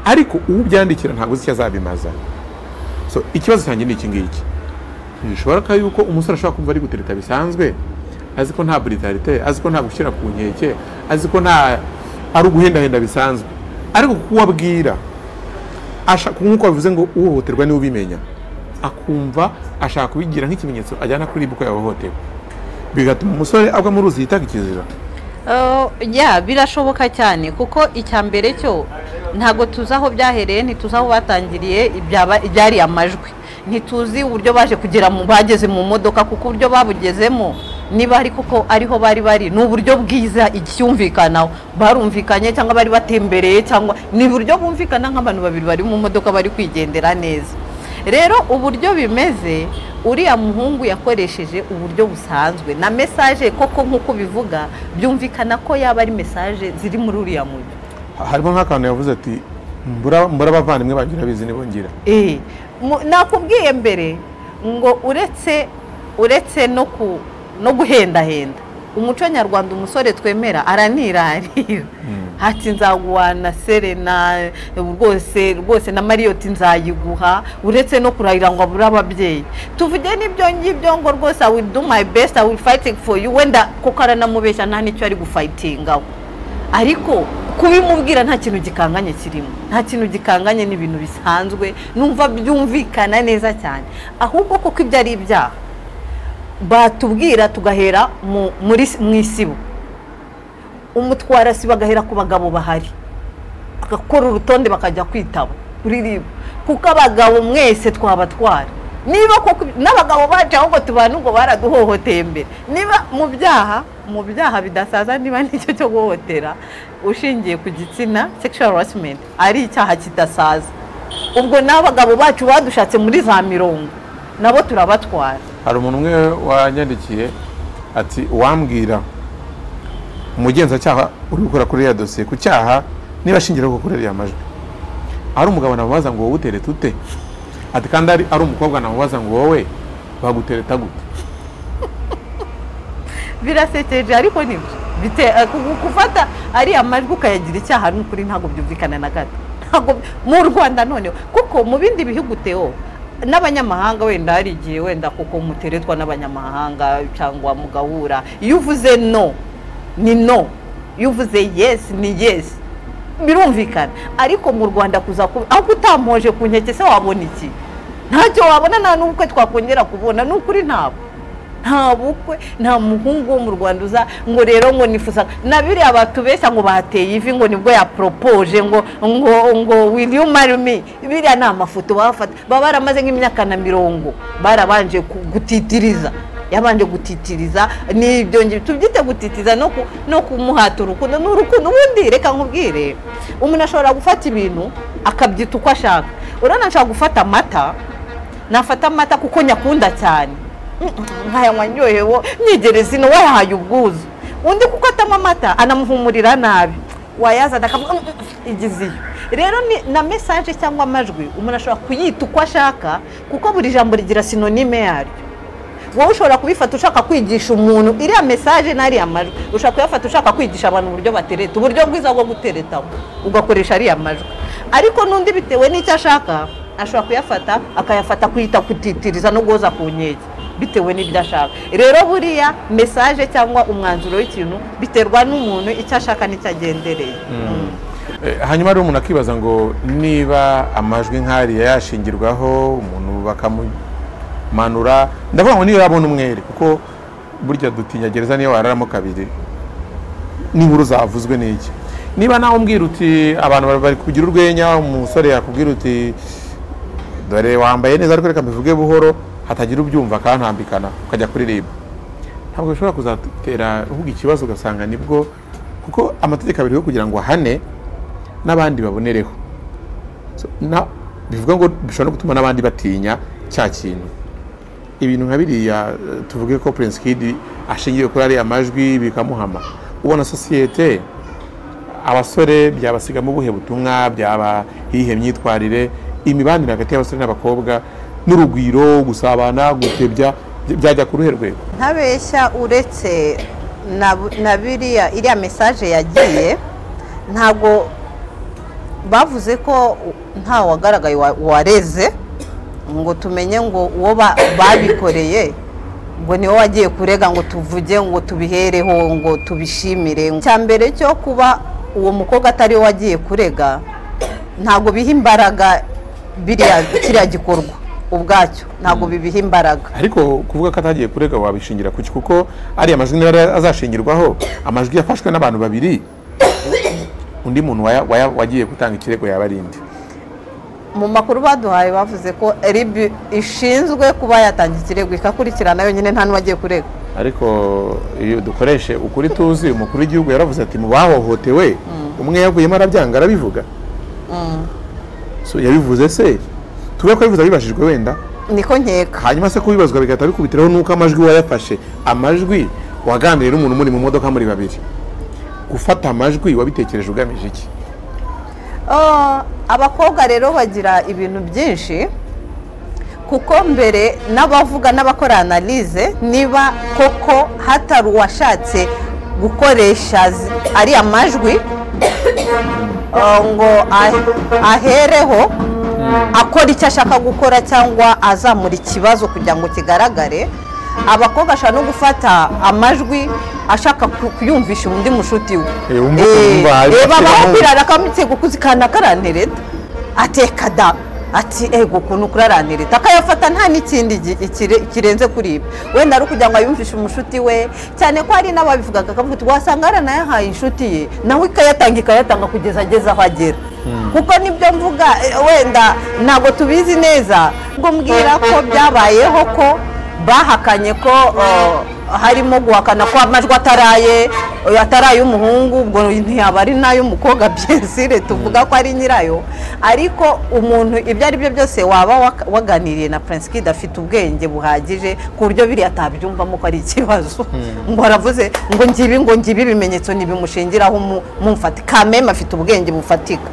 ariko ubyandikira ntabwo uzi icyo azabimaza so ikibazo cyanjye ni iki ngiki ntibishoboka yuko umusore ashobora kumva ari gutereta bisanzwe azi ko nta brutalite azi ko nta gushyira ku nkeke azi ko nta ari uguhendahenda bisanzwe ariko kuko uwabwira ashaka nk'uko bavuze ngo uhohoterwa niwe ubimenya akumva ashaka kubigira nk'ikimenyetso ajyana kuri ibuka yahohotewe bigatuma umusore agwa mu ruzi yitaga ikizira Uh, ya birashoboka cyane kuko icya mbere cyo ntabwo tuzi aho byahereye ntituzi aho batangiriye ibyaba- ibyari amajwi ntituzi uburyo baje kugera mu bageze mu modoka kuko uburyo babugezemo niba ari kuko ariho bari bari ni uburyo bwiza icyumvikanaho barumvikanye cyangwa bari batembereye cyangwa ni uburyo bumvikana nk'abantu babiri bari mu modoka bari kwigendera neza rero uburyo bimeze uriya muhungu yakoresheje uburyo busanzwe na mesaje koko nk'uko bivuga byumvikana ko yaba ari mesaje ziri muri uriya mujyi harimo nk'akantu yavuze ati mbura mbura abavandimwe banjye urabizi nibongera Eh, mu- nakubwiye mbere ngo uretse uretse no ku no guhendahenda umuco nyarwanda umusore twemera aranirarira hati nzaguhana serena rwose rwose na mariyoti nzayiguha uretse no kurahira ngo abure ababyeyi tuvuge n'ibyo ngibyo ngo rwose i will do my best i will fighting for you wenda kuko aranamubeshya nta n'icyo ari gufayitingaho ariko kubimubwira nta kintu gikanganye kirimo nta kintu gikanganye ni ibintu bisanzwe numva byumvikana neza cyane ahubwo kuko ibyo ari ibyaha batubwira tugahera mu muri mu isibo umutwarasi bagahera ku bagabo bahari bagakora urutonde bakajya kwitaba ririba kuko abagabo mwese twabatwara niba koko n'abagabo bacu ahubwo tubana ubwo baraduhohoteye mbere niba mu byaha mu byaha bidasaza niba n'icyo cyo guhohotera ushingiye ku gitsina sexual harassment ari icyaha kidasaza ubwo n'abagabo bacu badushatse muri za mirongo nabo turabatwara hari umuntu umwe wanyandikiye ati wambwira umugenzacyaha uri gukora kuri iriya dosiye ku cyaha niba ashingiraho kuri iriya majwi ari umugabo namubaza ngo wowe utereta ute ati kandi ari ari umukobwa namubaza ngo wowe bagutereta gute birasekeje ariko nibyo bite eh, ku- gufata ariya majwi ukayagira icyaha ni ukuri ntabwo byumvikana na gato ntabwo mu rwanda noneho kuko mu bindi bihugu teo n'abanyamahanga wenda hari igihe wenda kuko muteretwa n'abanyamahanga cyangwa mugahura iyo uvuze no ni no iyo uvuze yes ni yes birumvikana ariko mu rwanda kuza kubi aho utamoje ku nkeke se wabona iki ntacyo wabona nta n'ubukwe twakongera kubona ni ukuri ntabwo nta bukwe nta muhungu wo mu rwanda uza ngo rero ngo nifuza na biriya batubeshya ngo bateye ivi ngo nibwo yaporopoje ngo ngo ngo will you marry me biriya ni amafoto bafata baba baramaze nk'imyaka na mirongo barabanje ku- gutitiriza yabanje gutitiriza n'ibyo ngibyo tubyite gutitiriza no ku- no kumuhata urukundo ni urukundo ubundi reka nkubwire umuntu ashobora gufata ibintu akabyita uko ashaka urabona nshobora gufata amata nafata amata kuko nyakunda cyane Mm, mm, nkayanywa ndyohewe nyegereza ino wayahaye ubwuzu undi kuko atanywa amata anamuhumurira nabi wayazana akavuga "Mm, mm, igize iyo rero ni- na mesaje cyangwa amajwi umuntu ashobora kuyita uko ashaka kuko buri jambo rigira sinonime yaryo wowe ushobora kubifata ushaka kwigisha umuntu iriya mesaje n'ariya majwi ushobora kuyafata ushaka kwigisha abantu uburyo batereta uburyo bwiza bwo guteretaho ugakoresha ariya majwi ariko n'undi bitewe n'icyo ashaka ashobora kuyafata akayafata kuyita kutitiriza no guhoza ku nkeke bitewe n'ibyo ashaka rero buriya mesaje cyangwa umwanzuro w'ikintu biterwa n'umuntu icyo ashaka n'icyo agendereye Eh, hanyuma rero umuntu akibaza ngo niba amajwi nk'ariya yashingirwaho umuntu bakamumanura ndavuga ngo niyo yabona umwere kuko burya dutinya gereza niyo wararamo kabiri n'inkuru zavuzwe n'iki niba nawe umbwira uti abantu bari- bari kugira urwenya umusore yakubwira uti dore wambaye neza ariko reka mbivuge buhoro hatagira ubyumva akantambikana ukajya kuririmba ntabwo bishobora kuzatera ahubwo ikibazo ugasanga nibwo kuko amategeko abiriho kugira ngo ahane n'abandi babonereho So, na- bivuga ngo bishobora no gutuma n'abandi batinya cya kintu ibintu nka biriya eh, tuvuge ko Prince Kid ashingiye kuri ariya majwi bikamuhama ubona sosiyete abasore byabasigamo ubuhe butumwa byaba iyihe myitwarire imibanire hagati y'abasore n'abakobwa n'urugwiro gusabana gutebya by- byajya ku ruhe rwego ntabeshya uretse na na biriya iriya mesaje yagiye ntabwo bavuze ko nta wagaragaye wa- wareze ngo tumenye ngo uwo ba- babikoreye ngo niwe wagiye kurega ngo tuvuge ngo tubihereho ngo tubishimire cya mbere cyo kuba uwo mukobwa atari we wagiye kurega ntabwo biha imbaraga biriya kiriya gikorwa ubwacyo ntabwo bibiha imbaraga ariko kuvuga ko atagiye kurega wabishingira kuki kuko ariya majwi niba ari- azashingirwaho amajwi yafashwe n'abantu babiri undi muntu waya- waya- wagiye gutanga ikirego yaba ari indi mu makuru baduhaye bavuze ko ribu ishinzwe kuba yatanga ikirego ikakurikirana yonyine nta n'uwagiye kurega ariko iyo dukoreshe ukuri tuzi umukuru w'igihugu yaravuze ati mu bahohotewe umwe yavuyemo arabyanga arabivuga So, yabivuze se tube ko yabivuze abibajijwe wenda niko nkeka hanyuma se kubibazwa bigahita bikubitiraho nuko amajwi wayafashe amajwi waganiriye n'umuntu muri mu modoka muri babiri gufata amajwi wabitekereje ugamije iki Ah, abakobwa rero bagira ibintu byinshi kuko mbere n'abavuga n'abakora analize niba koko hatari uwashatse gukoresha zi- ariya majwi ah, ngo a- ahereho akora icyo ashaka gukora cyangwa azamura ikibazo kugira ngo kigaragare abakobwa ashobora no gufata amajwi ashaka ku- kuyumvisha undi mushuti we Eh, wumva- wumva, Eh, abifite babaho gahunda. kwirara akamutsego kuzikana akarantereta ateka da ati ego ukuntu kurarantereta akayafata nta n'ikindi gi- ikire- kirenze kuri ibi wenda ari ukugira ngo ayumvishe umushuti we cyane ko hari n'ababivugaga akavuga uti wasanga yaranayahaye inshuti ye nawe ikayatanga ikayatanga kugeza ageze aho agera kuko nibyo mvuga eh, wenda ntabwo tubizi neza ngo mbwira ko byabayeho ko bahakanye ko uh, harimo guhakana ko amajwi ataraye uh, ataraye umuhungu ubwo ntiyaba ari n'ay'umukobwa byensire tuvuga ko ari nyirayo ariko umuntu ibyo ari byo byose waba wak- waganiriye na Prince Kid afite ubwenge buhagije ku buryo biriya atabyumvamo ko ari ikibazo ngo aravuze ngo ngibi ngo ngibi ibimenyetso ntibimushingiraho mu- mumfate kameme afite ubwenge bufatika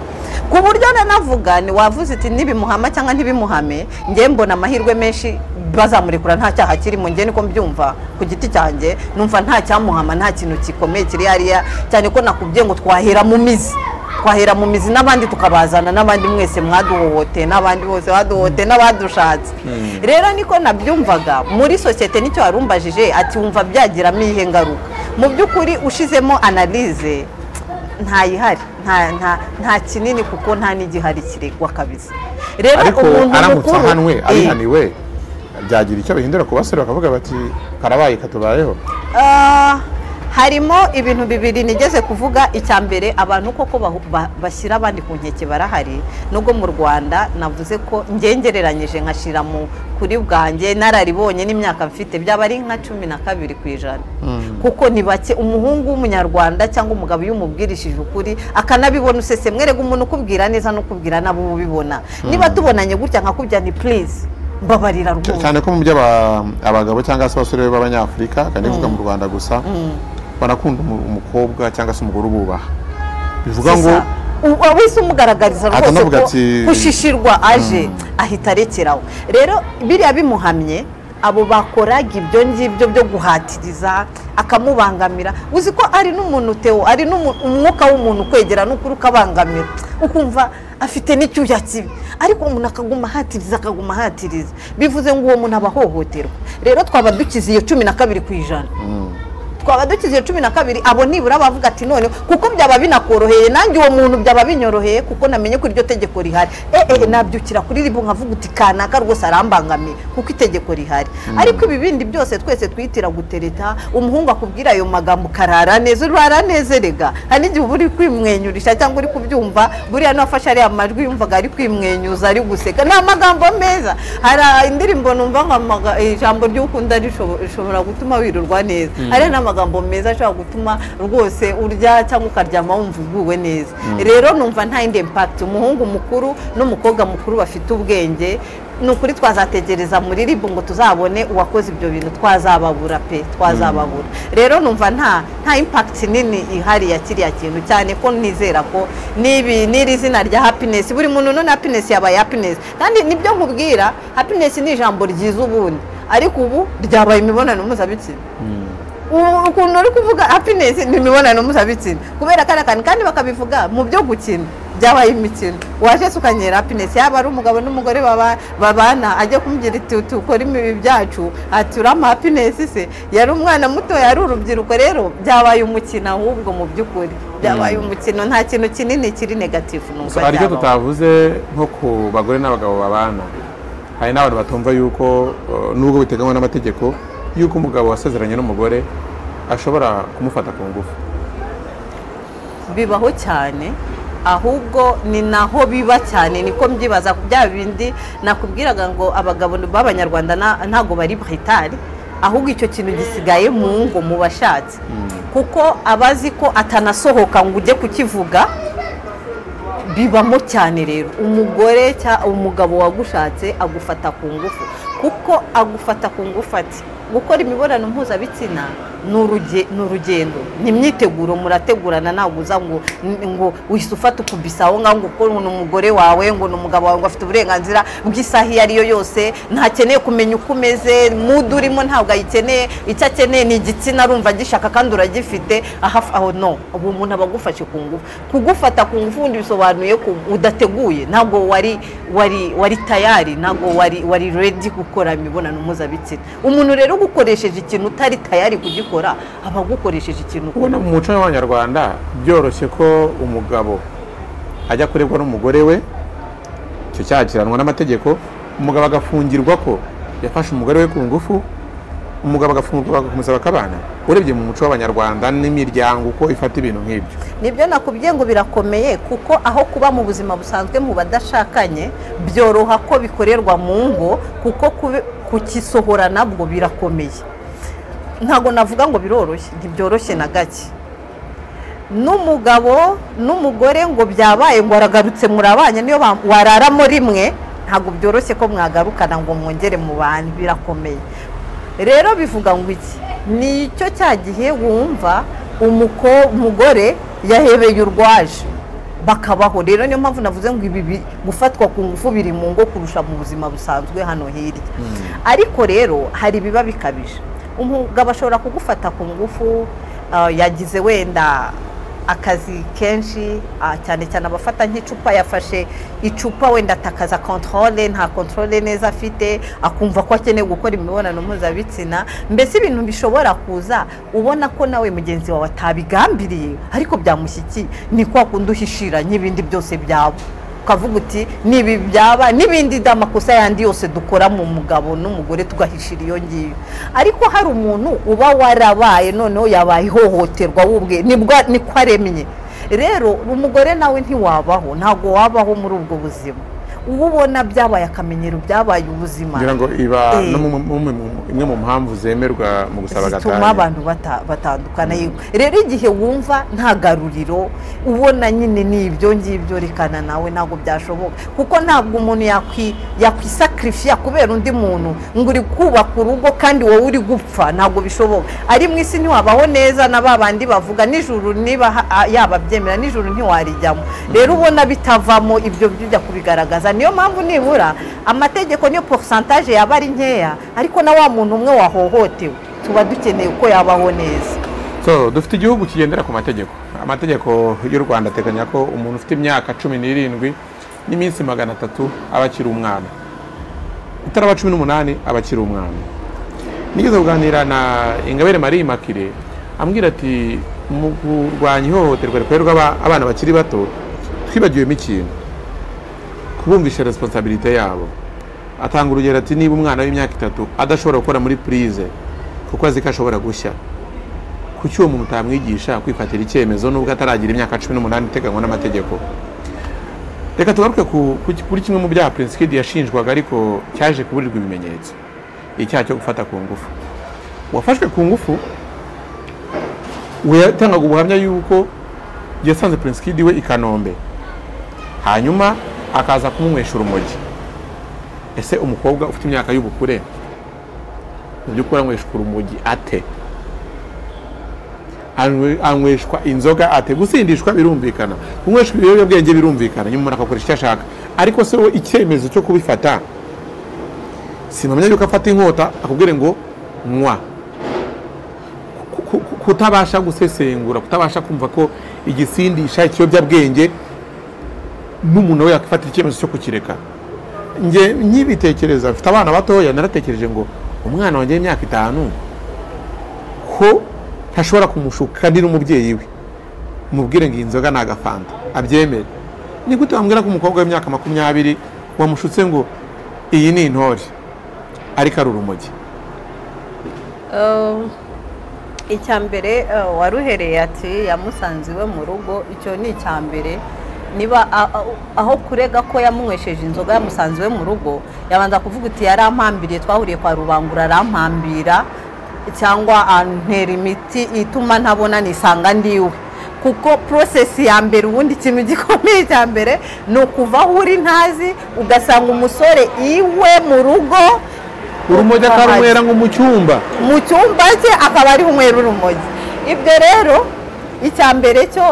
ku buryo nanavuga ni wavuze uti ntibimuhama cyangwa ntibimuhame ngewe mbona amahirwe menshi bazamurekura nta cyaha kirimo ngewe niko mbyumva ku giti cyanjye numva nta cyamuhama nta kintu gikomeye kiri hariya cyane ko nakubwiye ngo twahera mu mizi twahera mu mizi n'abandi tukabazana n'abandi mwese mwaduhohoteye n'abandi bose baduhohoteye n'abadushatse rero niko nabyumvaga muri sosiyete nicyo warumbajije ati wumva byagiramo iyihe ngaruka mu by'ukuri ushizemo analize ntayihari nta nta nta kinini kuko nta n'igihari kiregwa kabisa rero ariko umuntu aramutse mukuru ahanwe eh, abihaniwe byagira icyo bihindura ku basore bakavuga bati karabaye katubayeho Ah, harimo ibintu bibiri nigeze kuvuga icya mbere abantu koko bahu- ba- bashyira abandi ku nkeke barahari nubwo mu rwanda navuze ko ngengereranyije nkashyira mu kuri bwanjye nararibonye n'imyaka mfite byaba ari nka cumi na kabiri ku ijana kuko ni bake umuhungu w'umunyarwanda cyangwa umugabo iyo umubwirishije ukuri akanabibona usese mwerega umuntu ukubwira neza n'ukubwira nabo uba ubibona niba tubonanye gutya nkakubwira ni purize mbabarira rwose cyane ko mu by'aba- abagabo cyangwa se abasore b'abanyafurika kandi bivuga mu rwanda gusa barakunda umu- umukobwa cyangwa se umugore ububaha bivuga ngo wese umugaragariza rwose Atanavuga ko ati- kushishirwa aje ahita arekeraho rero biriya bimuhamye abo bakoraga ibyo ngibyo byo guhatiriza akamubangamira uzi ko ari n'umuntu teo ari n'umu- umwuka w'umuntu ukwegera n'ukuri ukabangamira ukumva afite n'icyuya kibi ariko umuntu akaguma ahatiriza akaguma ahatiriza bivuze ngo uwo muntu aba ahohoterwa rero twaba dukize iyo cumi na kabiri ku ijana twaba dukize iyo cumi na kabiri abo nibura bavuga ati none kuko byaba binakoroheye nanjye uwo muntu byaba binyoroheye kuko namenye ko iryo tegeko rihari eee nabyukira kuri ribu nkavuga uti kanaka rwose arambangamiye kuko itegeko rihari ariko ibi bindi byose twese twitira gutereta umuhungu akubwira ayo magambo ukarara neza urara neza rega hari n'igihe uba uri kwimwenyurisha cyangwa uri kubyumva buriya n'uwafashe ariya majwi yumvaga ari kwimwenyuza ari guseka ni amagambo meza hari indirimbo numva nka maga- ijambo ry'ukunda rishobo- rishobora gutuma wirurwa neza hari n'amagambo meza ashobora gutuma rwose urya cyangwa ukaryama wumva uguwe neza rero numva nta yindi impakiti umuhungu mukuru n'umukobwa mukuru bafite ubwenge ni ukuri twazategereza muri ribu ngo tuzabone uwakoze ibyo bintu twazababura pe twazababura rero numva nta nta impakiti nini ihari ya kiriya kintu cyane ko nizera ko n'ibi n'iri zina rya happiness buri muntu none happiness yabaye happiness kandi nibyo nkubwira happiness ni ijambo ryiza ubundi ariko ubu ryabaye imibonano mpuzabitsina ubu ukuntu uri kuvuga happiness ni imibonano mpuzabitsina kubera kariya kantu kandi bakabivuga mu byo gukina byabaye imikino waje se ukanyera happiness yaba ari umugabo n'umugore baba- babana ajya kumubwira iti tukore imibi byacu ati urama happiness se yari umwana muto yari urubyiruko rero byabaye umukino ahubwo mu by'ukuri byabaye umukino nta kintu kinini kiri negatifu numva hari icyo cyabaho. tutavuze nko ku bagore n'abagabo babana hari n'abantu batumva yuko eh, nubwo biteganywa n'amategeko yuko umugabo wasezeranye n'umugore ashobora kumufata ku ngufu bibaho cyane ahubwo ni naho biba cyane niko mbyibaza bya bindi nakubwiraga ngo abagabo b'abanyarwanda na- ntago bari buritari ahubwo icyo kintu gisigaye mu ngo mu bashatse kuko abazi ko atanasohoka ngo ujye kukivuga bibamo cyane rero umugore cyangwa umugabo wagushatse agufata ku ngufu kuko agufata ku ngufu ati gukora imibonano mpuzabitsina ni uruge- ni urugendo ni imyiteguro murategurana ntabwo uza ngo ngo uhise ufata ukubisa aho ngaho ngo ukore ngo ni umugore wawe ngo ni umugabo wawe ngo afite uburenganzira bw'isaha iyo ariyo yose ntakeneye kumenya uko umeze mudu urimo ntabwo ayikeneye icyo akeneye ni igitsina arumva agishaka kandi uragifite ahaf- aho no ubu umuntu aba agufashe ku ngufu kugufata ku ngufu ubundi bisobanuye ko udateguye ntabwo wari wari wari tayari ntabwo wari wari redi gukora imibonano mpuzabitsina umuntu rero ugukoresheje ikintu utari tayari kugikora aba agukoresheje ikintu ubona mu muco w'abanyarwanda byoroshye ko umugabo ajya kurebwa n'umugore we icyo cyakiranwa n'amategeko umugabo agafungirwa ko yafashe umugore we ku ngufu umugabo agafungurwa bakamusaba akabana urebye mu muco w'abanyarwanda n'imiryango uko ifata ibintu nk'ibyo nibyo nakubwiye ngo birakomeye kuko aho kuba mu buzima busanzwe mu badashakanye byoroha ko bikorerwa mu ngo kuko kube- kukisohora nabwo birakomeye ntabwo navuga ngo biroroshye ntibyoroshye na gake n'umugabo n'umugore ngo byabaye ngo aragarutse murabanye niyo ba- wararamo rimwe ntabwo byoroshye ko mwagarukana ngo mwongere mu bantu birakomeye rero bivuga ngo iki ni icyo cya gihe wumva umuko- umugore yahebeye urwaje bakabaho rero niyo mpamvu navuze ngo ibi bi- gufatwa ku ngufu biri mu ngo kurusha mu buzima busanzwe hano hirya ariko rero hari ibiba bikabije umugabo ashobora kugufata ku ngufu ah, yagize wenda akazi kenshi ah, cyane cyane abafata nk'icupa yafashe icupa wenda atakaza kontorore nta kontorore neza afite akumva ko akeneye gukora imibonano mpuzabitsina mbese ibintu bishobora kuza ubona ko nawe mugenzi wawe atabigambiriye ariko byamushyikiye ni kwa kundi uhishira n'ibindi byose byaba ukavuga uti nibi byaba n'ibindi da makosa yandi yose dukora mu mugabo n'umugore tugahishira iyo ngiyo ariko hari umuntu uba warabaye noneho yabaye ihohoterwa wubwe nibwo niko aremye rero umugore nawe ntiwabaho ntabwo wabaho muri ubwo buzima uba ubona byabaye akamenyero byabaye ubuzima ngira ngo iba Eh. no mu- mu- mu- imwe mu mpamvu zemerwa mu gusaba zituma agatanya abantu bata- batandukana yego rero igihe wumva nta garuriro ubona nyine ni ibyo ngibyo rekana nawe ntabwo byashoboka kuko ntabwo umuntu yakwi- yakwisakirifiya kubera undi muntu ngo uri kubaka urugo kandi wowe uri gupfa ntabwo bishoboka ari mu isi ntiwabaho neza na ba bandi bavuga nijoro niba ha- a- yaba byemera nijoro ntiwarijyamo rero ubona bitavamo ibyo bijya kubigaragaza niyo mpamvu nibura amategeko niyo porosantaje yaba ari nkeya ariko na wa muntu umwe wahohotewe tuba dukeneye ko yabaho neza so dufite igihugu kigendera ku mategeko amategeko y'u rwanda ateganya ko umuntu ufite imyaka cumi n'irindwi n'iminsi magana atatu aba akiri umwana utaraba cumi n'umunani aba akiri umwana nigeze kuganira na ingabire marie makire ambwira ati mu kurwanya ihohoterwa rikorerwa aba- abana bakiri bato twibagiwemo ikintu kubumvisha resiponsabilite yabo atanga urugero ati niba umwana w'imyaka itatu adashobora gukora muri purize kuko azi ko ashobora gushya kuki uwo muntu utamwigisha kwifatira icyemezo nubwo ataragira imyaka cumi n'umunani iteganywa n'amategeko reka tugaruke ku- ku- kuri kimwe mu byaha prinsikidi yashinjwaga ariko cyaje kuburirwa ibimenyetso icyaha cyo gufata ku ngufu uwafashwe ku ngufu we yatangaga ubuhamya yuko yasanze prinsikidi we i kanombe hanyuma akaza kumunywesha urumogi ese umukobwa ufite imyaka y'ubukure mu by'ukuri anyweshwa urumogi ate anywe- anyweshwa inzoga ate gusindishwa birumvikana kunyweshwa ibiyobyabwenge birumvikana nyuma umuntu akakoresha icyo ashaka ariko se wowe icyemezo cyo kubifata sinamenya yuko afata inkota akubwire ngo nywa Ku- ku- ku- kutabasha gusesengura kutabasha kumva ko igisindisha ikiyobyabwenge n'umuntu we yakifatira icyemezo cyo kukireka njye nkibitekereza mfite abana batoya naratekereje ngo umwana wanjye w'imyaka itanu ko ntashobora kumushukanira umubyeyi we mubwire ngo iyi nzoga ni agafanta abyemere ni gute wambwira ko umukobwa w'imyaka makumyabiri wamushutse ngo iyi ni intore ariko ari urumogi icya mbere waruhereye ati yamusanze iwe mu rugo icyo ni icya mbere niba a- a- aho kurega ko yamunywesheje inzoga yamusanze iwe mu rugo yabanza kuvuga uti yarampambiriye twahuriye kwa rubangura arampambira cyangwa antera imiti ituma ntabona nisanga ndiwe kuko porosesi ya mbere ubundi ikintu gikomeye cya mbere ni ukuva aho uri ntazi ugasanga umusore iwe mu rugo urumogi atarunywera ngo mu cyumba mu cyumba cye akaba ari umweru urumogi ibyo rero icya mbere cyo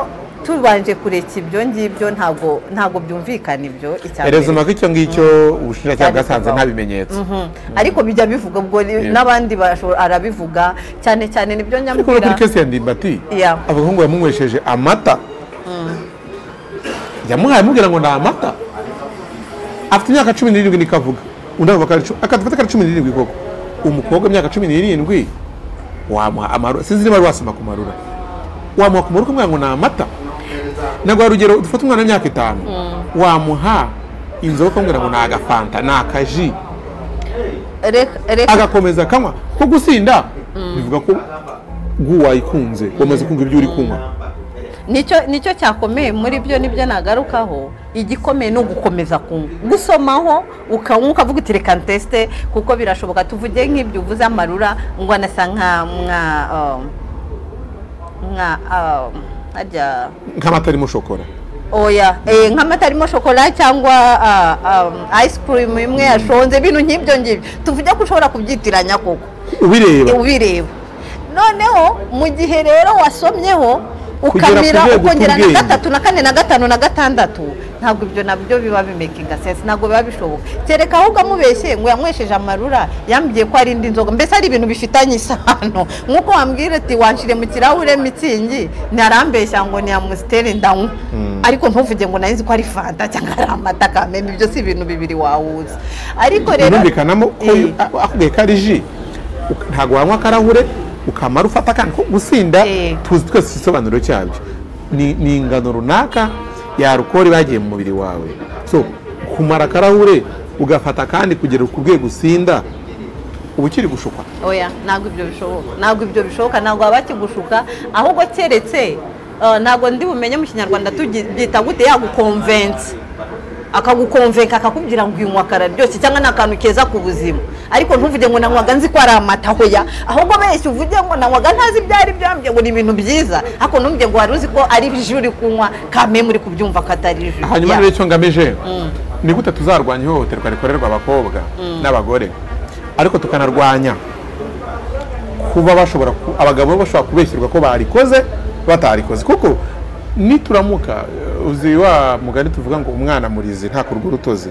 tubanje kureka ibyo ngibyo ntabwo ntabwo byumvikana ibyo icya mbere erezuma ko icyo ngicyo ubushinjacyaha bwasanze nta bimenyetso Mhm. ariko bijya bivuga ubwo ni- Yeah. n'abandi bashobora arabivuga cyane cyane nibyo ariko no nyamubwira kuri kesi ya ndimbati Yeah. avuga ngo yamunywesheje amata yamuhaye amubwira ngo ni amata afite imyaka cumi n'irindwi niko avuga undi akavuga ko ari cu- akadufata ko ari cumi n'irindwi koko umukobwa w'imyaka cumi n'irindwi wamuha amarura sinzi niba wari wasoma ku marura wamuha ku marura ukamubwira ngo ni amata naguha urugero dufate umwana w'imyaka itanu wamuha inzoga ukamubwira ngo ni agafanta ni akaji Reka- reka agakomeza akanywa ko gusinda bivuga ko bw'uwayikunze wamaze kumva ibyo uri kunywa nicyo nicyo cyakomeye muri byo nibyo nagarukaho igikomeye ni ugukomeza kunywa gusomaho ukanywa ukavuga uti reka nteste kuko birashoboka tuvuge nk'ibyo uvuze amarura ngo anasa nka nka um, nka um, harya nk'amata arimo shokora oya eh, nk'amata arimo shokora cyangwa ah, um, ice cream imwe yashonze ibintu nk'ibyo ngibyo tuvuge ko ushobora kubyitiranya koko ubireba ubireba noneho mu gihe rero wasomyeho Kugera ku ukamira rwego ukongera na rw'ubwenge. gatatu na kane na gatanu na gatandatu ntabwo ibyo nabyo biba bimekinga sense ntabwo biba bishoboka kereka ahubwo amubeshye ngo yanywesheje amarura yambwiye ko ari indi nzoga mbese ari ibintu bifitanye isano nk'uko wambwira ati wanshire mu kirahure mitsingi ntarambeshya ngo ni amusiteri ndanywa ariko ntuvuge ngo narinzi ko ari fanta cyangwa ari amata kamena ibyo si ibintu bibiri wawuzi ariko rero birumvikanamo ko Eh. a- akubwiye ko ari ji uka- ntabwo wanywa akarahure ukamara ufata akandi ko gusinda Eh. tuzi twese igisobanuro cyabyo ni ni ingano runaka ya arukoro bagiye mu mubiri wawe so kumara akarahure ugafata kandi kugera ku rwego usinda uba ukiri gushukwa oya ntabwo ibyo bishoboka ntabwo ibyo bishoboka ntabwo waba kigushuka ahubwo keretse eh, ntabwo ndi bumenye mu kinyarwanda tugi- byita gute yagukonvense akagukonvenka akakubwira ngo uyu mwakara ryoshye cyangwa ni akantu keza ku buzima ariko ntuvuge ngo nanywaga nzi ko ari amata hoya ahubwo benshi uvuge ngo nanywaga ntazi ibyo ari byo yambwiye ngo ni ibintu byiza ariko ntumbwiye ngo wari uzi ko ari jus uri kunywa kame muri kubyumva ko atari jus hanyuma Ya. rero icyo ngamije ni gute tuzarwanya ihohoterwa rikorerwa abakobwa n'abagore ariko tukanarwanya kuba bashobora ku- abagabo bashobora kubeshyirwa ko barikoze batarikoze kuko nituramuka eh, uzi wa mugani tuvuga ngo umwana murizi nta kurwa urutozi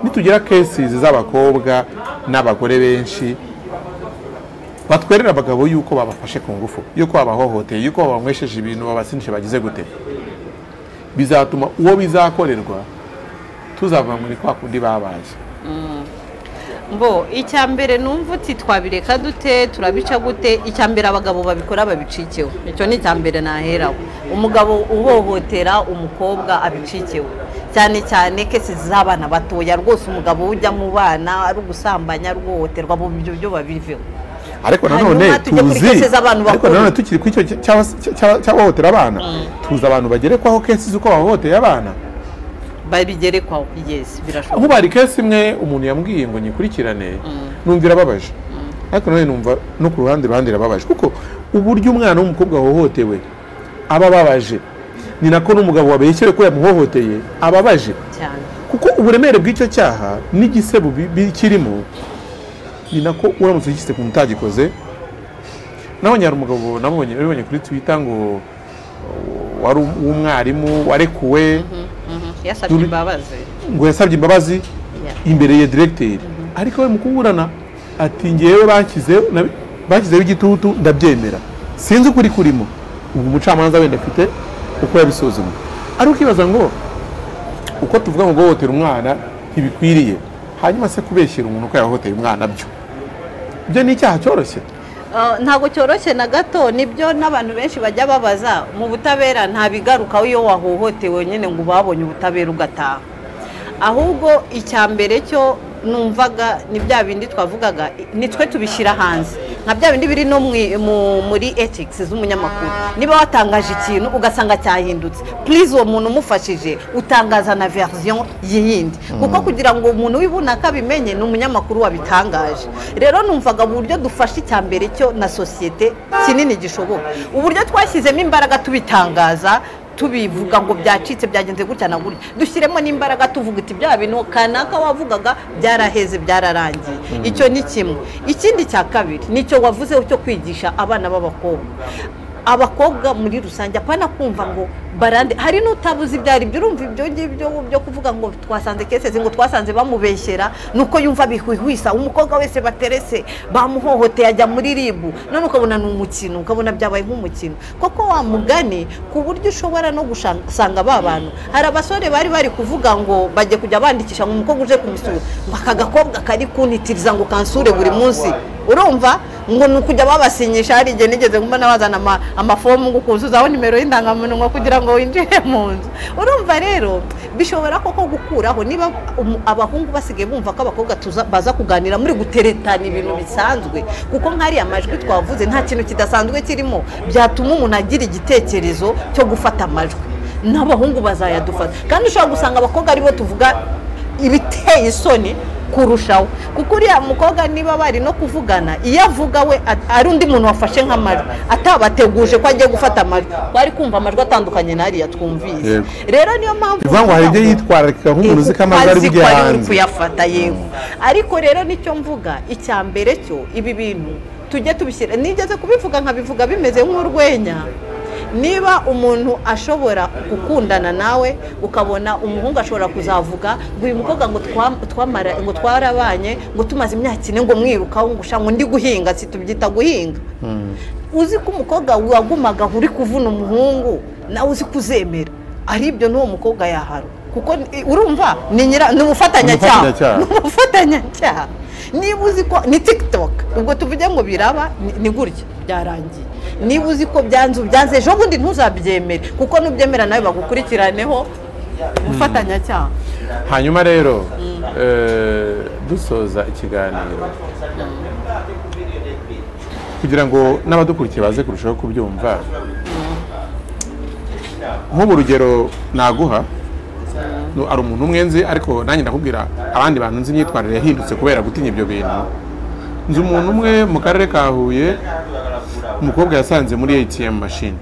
nitugira kesizi z'abakobwa n'abagore benshi batwerera abagabo yuko babafashe ku ngufu yuko babahohoteye yuko babanywesheje ibintu babasinishe bagize gute bizatuma uwo bizakorerwa tuzava muri kwa kundi babaye mbo icya mbere numva uti twabireka dute turabica gute icya mbere abagabo babikora babicikewe icyo ni icya mbere naheraho umugabo uhohotera umukobwa abicikewe cyane cyane kese z'abana batoya rwose umugabo ujya mu bana ari ugusambanya ari uguhohoterwa mu byo byo babiveho ariko Hanyuma nanone tujye kuri tuzi cases abantu ariko bakuru. nanone tukiri ku icyo cy'abahohotera abana tuzi abantu bagerekwaho kesi z'uko bahohoteye abana babigerekwaho yesi birashoboka ahubwo hari kesi imwe umuntu yambwiye ngo nyikurikirane numva irababaje ariko nanone numva no ku ruhande ruhande irababaje kuko uburyo umwana w'umukobwa wahohotewe aba ababaje ni nako n'umugabo wabeshyere ko yamuhohoteye ababaje cyane kuko uburemere bw'icyo cyaha n'igisebo bi- bikirimo ni nako uramutse ugishyize ku mutagikoze nabonye hari umugabo nabonye nabibonye kuri twita ngo uh, wari um- w'umwarimu warekuwe Mhm, yasabye Turi- imbabazi ngo yasabye imbabazi Yeah. imbere ya diregiteri ariko we mu kuburana ati ngewe banshyizeho nabi- banshyizeho igitutu ndabyemera sinzi ukuri kurimo ubu umucamanza wenda afite uko yabisuzuma ari ukibaza ngo uko tuvuga ngo guhohotera umwana ntibikwiriye hanyuma se kubeshyira umuntu uko yahohoteye umwana byo ibyo ni icyaha cyoroshye Uh, ntabwo cyoroshye na gato nibyo n'abantu benshi bajya babaza mu butabera nta bigarukaho iyo wahohotewe nyine ngo babonye ubutabera ugataha ahubwo icya mbere cyo numvaga ni bya bindi twavugaga i- nitwe tubishyira hanze nka bya bindi biri no mwi- mu- muri ethics z'umunyamakuru niba watangaje ikintu ugasanga cyahindutse please uwo muntu umufashije utangaza na version y'iyindi kuko kugira ngo umuntu w'ibunaka abimenye ni umunyamakuru wabitangaje rero numvaga mu buryo dufashe icya mbere cyo na sosiyete kinini gishoboka uburyo twashyizemo imbaraga tubitangaza tubivuga ngo byacitse byagenze gutya na gutya dushyiremo n'imbaraga tuvuga iti bya bintu kanaka wavugaga byaraheze byararangiye icyo ni kimwe ikindi cya kabiri nicyo wavuze cyo kwigisha abana b'abakobwa abakobwa muri rusange apana kumva ngo barande hari n'utabuze ibyo ari byo urumva ibyo ngibyo byo kuvuga ngo twasanze keseze ngo twasanze bamubeshyera nuko yumva bihwihwisa umukobwa wese baterese bamuhohoteye ajya muri ribu none ukabona ni umukino ukabona byabaye nk'umukino koko wa mugani ku buryo ushobora no gusanga ba bantu hari abasore bari bari kuvuga ngo bajye kujya bandikisha ngo umukobwa uje kumusura ngo aka gakobwa kari kuntitiriza ngo kansure buri munsi urumva ngo ni ukujya babasinyisha hari igihe nigeze mbona bazana ama- amafomu ngo ukuzuzaho nimero y'indangamuntu kugira ngo winjire mu nzu urumva rero bishobora koko gukuraho niba umu- abahungu basigaye bumva ko abakobwa tuza- baza kuganira muri guteretana ibintu bisanzwe kuko nk'ariya majwi twavuze nta kintu kidasanzwe kirimo byatuma umuntu agira igitekerezo cyo gufata amajwi n'abahungu bazayadufata kandi ushobora gusanga abakobwa aribo tuvuga ibiteye isoni kurushaho kuko uriya mukobwa niba bari no kuvugana iyo avuga we at- ari undi muntu wafashe nk'amajwi atabateguje ko agiye gufata amajwi twari kumva amajwi atandukanye n'ariya twumvise Yego. rero niyo mpamvu bivuga ngo hari ibyo tuvuga ngo- yitwararika nk'umuntu uzi ko amazi ari azi ko bujye ari uri hanze kuyafata yego ariko rero nicyo mvuga icya mbere cyo ibi bintu tujye tubishyira nigeze kubivuga nkabivuga bimeze nk'urwenya niba umuntu ashobora gukundana nawe ukabona umuhungu ashobora kuzavuga ngo uyu mukobwa ngo twa- twamara- ngo twarabanye ngo tumaze imyaka ine ngo mwirukaho ngo ushaka ngo ndi guhinga si tubyita guhinga uzi ko umukobwa wagumaga uri kuvuna umuhungu nawe uzi kuzemera ari ibyo n'uwo mukobwa yahara kuko ni- urumva ni nyira ni umufatanyacyaha Umufatanyacyaha. ni umufatanyacyaha niba uzi ko ni tiktok ubwo tuvuge ngo biraba ni- ni gutya byarangiye niba uzi ko byanze byanze ejo bundi ntuzabyemere kuko nubyemera nawe bagukurikiranyeho gufatanyacyaha hanyuma rero eh, dusoza ikiganiro kugira ngo n'abadukurikiye baze kurushaho kubyumva nk'ubu urugero naguha nu- ari umuntu umwe nzi ariko nanjye ndakubwira abandi bantu nzi imyitwarire yahindutse kubera gutinya ibyo bintu nzi umuntu umwe mu karere ka huye umukobwa yasanze muri atm machine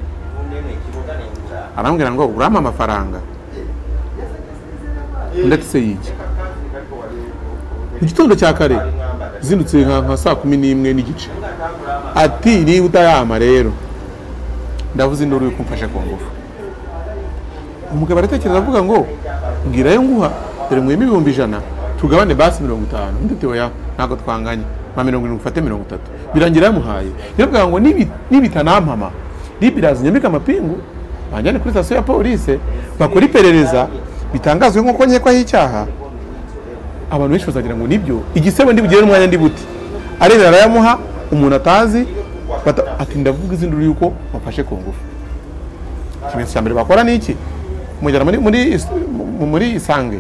arambwira ngo urampa amafaranga ndetse yijya mu gitondo cya kare zindutse nka nka saa kumi n'imwe n'igice ati niba utayama rero ndavuze induru yo kumfasha ku ngufu umugabo aratekereza avuga ngo mbwira yo nguha dore mweme ibihumbi ijana tugabane basi mirongo itanu undi ati oya ntabwo twanganye mpa mirongo irindwi ufate mirongo itatu birangira yamuhaye yabwira ngo "Nibi- nibitanampama libirazi nyambike amapingu banjyane kuri sitasiyo ya polise bakora iperereza bitangazwe nk'uko nkekwaho icyaha abantu benshi bazagira ngo nibyo igisebo ndibugere umwanya ndi buti arebera arayamuha umuntu atazi bata- ati ndavuga izindi uri yuko bafashe ku ngufu ikimenyetso cya mbere bakora ni iki kumujyana muri muri is- mu- muri isange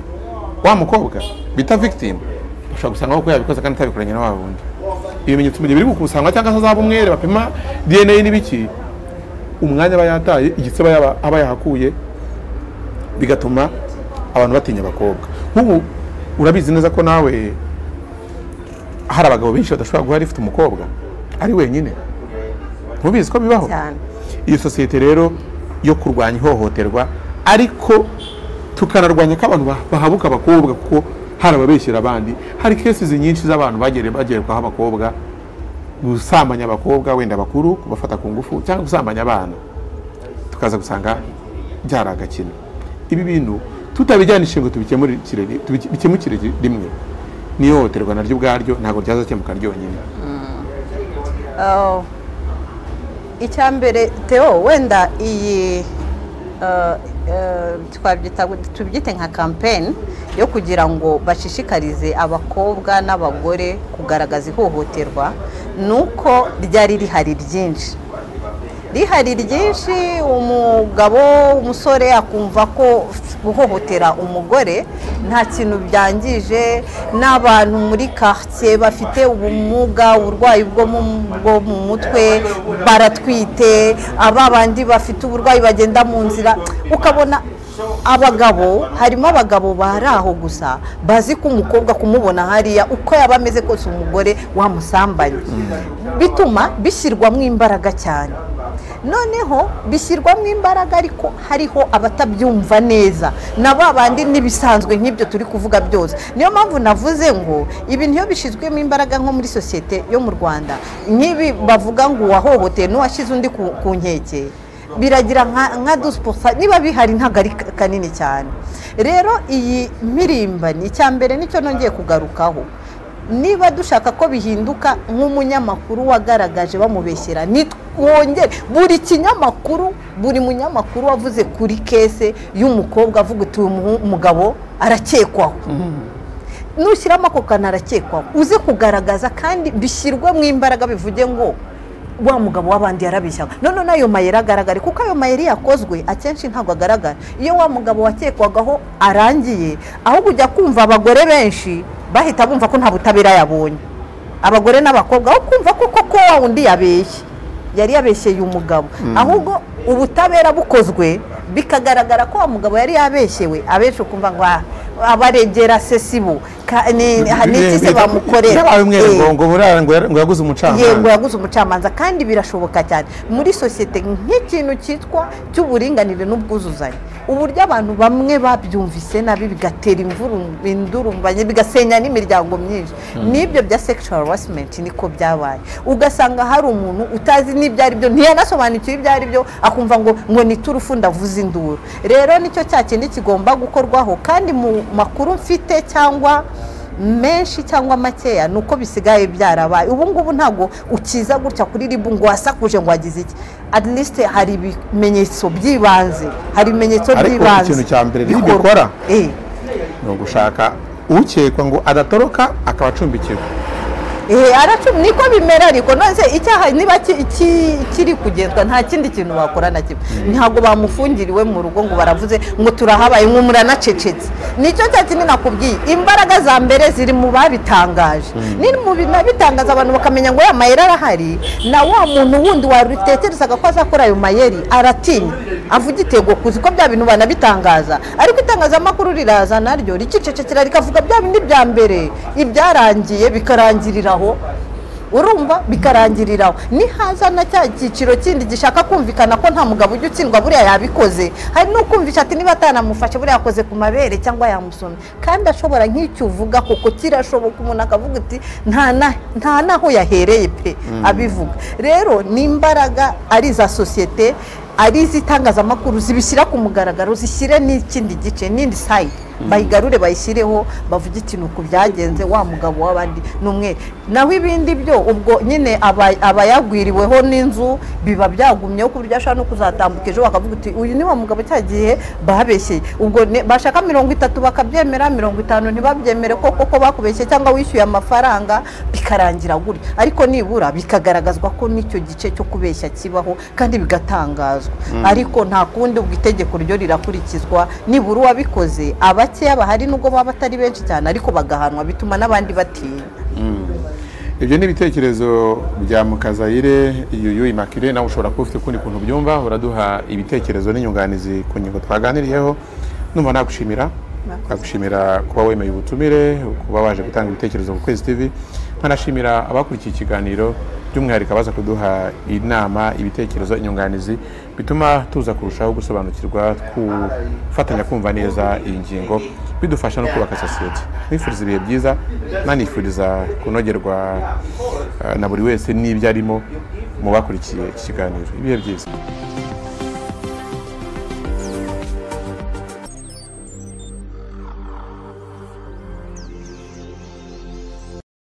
wa mukobwa bita victim bashobora gusanga kuko yabikoze kandi atabikoranye na wa wundi ibimenyetso mu gihe biri gukusanywa cyangwa se azaba umwere bapima dna n'ibiki umwanya aba yataye igitsina yaba- aba yahakuye bigatuma abantu batinya abakobwa nk'ubu urabizi neza ko nawe hari abagabo benshi badashobora guha rifite umukobwa ari wenyine ntubizi ko bibaho cyane iyi sosiyete rero yo kurwanya ihohoterwa ariko tukanarwanya ko abantu bah- bahabuka abakobwa kuko hari ababeshyira abandi hari kesizi nyinshi z'abantu bagere bagerekwaho abakobwa gusambanya abakobwa wenda bakuru kubafata ku ngufu cyangwa gusambanya abana tukaza gusanga byari agakino ibi bintu tutabijyanishe ngo tubikemurikire ri- tubi- bikemukire ri- rimwe n'ihohoterwa naryo ubwaryo ntabwo ryazakemuka ryonyine Uh, icya mbere Theo wenda iyi uh, uh, twabyita tubyite nka kampeni yo kugira ngo bashishikarize abakobwa n'abagore kugaragaza ihohoterwa ni uko ryari rihari ryinshi rihari ryinshi umugabo umusore akumva ko guhohotera umugore nta kintu byangije n'abantu muri quartier bafite ubumuga uburwayi bwo mu bwo mu mutwe baratwite aba bandi bafite uburwayi bagenda mu nzira ukabona abagabo harimo abagabo bari aho gusa bazi ko umukobwa kumubona hariya uko yaba ameze kose umugore wamusambanye bituma bishyirwamo imbaraga cyane noneho bishyirwamo imbaraga ariko hariho abatabyumva neza na ba bandi n'ibisanzwe nk'ibyo turi kuvuga byose niyo mpamvu navuze ngo ibi niyo bishyizwemo imbaraga nko muri sosiyete yo mu rwanda nk'ibi bavuga ngo uwahohoteye n'uwashyize undi ku ku nkeke biragira nka nka dusiposa niba bihari ntabwo ari ka- kanini cyane rero iyi mpirimbanyi icya mbere nicyo nongeye kugarukaho niba dushaka ko bihinduka nk'umunyamakuru wagaragaje bamubeshyera nitwongere buri kinyamakuru buri munyamakuru wavuze kuri kese y'umukobwa avuga uti uyu muhu- mugabo arakekwaho nushyiramo ako kantu arakekwaho uze kugaragaza kandi bishyirwemo imbaraga bivuge ngo wa mugabo w'abandi yarabeshyaga none n'ayo mayeri agaragara kuko ayo mayeri yakozwe akenshi ntabwo agaragara iyo wa mugabo wakekwagaho arangiye aho kujya kumva abagore benshi bahita bumva ko nta butabera yabonye abagore n'abakobwa aho kumva ko koko wa wundi yabeshye yari yabeshyeye umugabo ahubwo ubutabera bukozwe bikagaragara ko wa mugabo yari yabeshyewe abenshi ukumva ngo "Ah, abaregera sesibo n'iki se bamukorera Byabaye umwere Eh. ngo ngo burara ngo yar- ngo yaguze umucamanza yego yaguze umucamanza kandi birashoboka cyane muri sosiyete nk'ikintu cyitwa cy'uburinganire n'ubwuzuzanye uburyo abantu bamwe babyumvise nabi bigatera imvuru- indurumbanye bigasenya n'imiryango myinshi n'ibyo bya sexual harassment niko byabaye ugasanga hari umuntu utazi n'ibyo ari byo ntiyanasobanukiwe ibyo ari byo akumva ngo ngo ni turufu ndavuze induru rero nicyo cya kindi kigomba gukorwaho kandi mu makuru mfite cyangwa menshi cyangwa makeya ni uko bisigaye byarabaye ubu ngubu ntabwo ukiza gutya kuri ribu ngo wasakuje ngo wagize iki at least hari ibimenyetso by'ibanze hari ibimenyetso Ariko by'ibanze ikintu cya mbere ribu bikorwa. ikora. Eh, ni ugushaka ukekwa ngo adatoroka akaba acumbikirwa Ehe, aracu niko bimera ariko nonese icyaha niba ki- ki- kiri kugenzwa nta kindi kintu bakora na kimwe ntabwo bamufungiriwe mu rugo ngo baravuze ngo turahabaye ngo muranacecetse nicyo cya kindi nakubwiye imbaraga za mbere ziri mu babitangaje ni mu binabitangaza abantu bakamenya ngo ya mayeri arahari na wa muntu wundi warutekerezaga ko azakora ayo mayeri aratinya avuga igitego kuzi ko bya bintu banabitangaza ariko itangazamakuru riraza naryo rikicecekera rikavuga bya bindi bya mbere ibyarangiye bikarangirira aho urumva bikarangirira aho nihaza na cya cyiciro kindi gishaka kumvikana ko nta mugabo ujya utsindwa buriya yabikoze hari n'ukumvisha ati niba atanamufashe buriya yakoze ku mabere cyangwa yamusomye kandi ashobora nk'icyo uvuga koko kirashoboka umuntu akavuga ati nta na- nta naho yahereye pe abivuga rero ni imbaraga ari iza sosiyete ari iz'itangazamakuru zibishyira ku mugaragaro zishyire n'ikindi gice n'indi sayidi bayigarure bayishyireho bavuge ikintu ku byagenze wa mugabo w'abandi ni umwe naho ibindi byo ubwo nyine aba- abayagwiriweho n'inzu biba byagumyeho ku buryo ashobora no kuzatambuka ejo bakavuga uti uyu ni wa mugabo cya gihe babeshye ubwo ne- bashaka mirongo itatu bakabyemera mirongo itanu ntibabyemere ko koko bakubeshye cyangwa wishyuye amafaranga bikarangira gutya ariko nibura bikagaragazwa ko n'icyo gice cyo kubeshya kibaho kandi bigatangazwa ariko nta kundi ubwo itegeko ryo rirakurikizwa nibura uwabikoze abakeya bahari nubwo baba batari benshi cyane ariko bagahanwa bituma n'abandi batinya ibyo ni ibitekerezo bya mukazayire yuyu imakire nawe ushobora kuba ufite ukundi kuntu ubyumva uraduha ibitekerezo n'inyunganizi ku ngingo twaganiriyeho numva nagushimira nagushimira kuba wemeye ubutumire kuba waje gutanga ibitekerezo ku kwezi tv nkanashimira abakurikiye ikiganiro by'umwihariko abaza kuduha inama ibitekerezo inyunganizi bituma tuza kurushaho gusobanukirwa gufatanya kumva neza iyi ngingo bidufasha no kubaka sosiyete nifuriza ibihe byiza nanifuriza kunogerwa eh, na buri wese n'ibyo arimo mu bakurikiye iki kiganiro ibihe byiza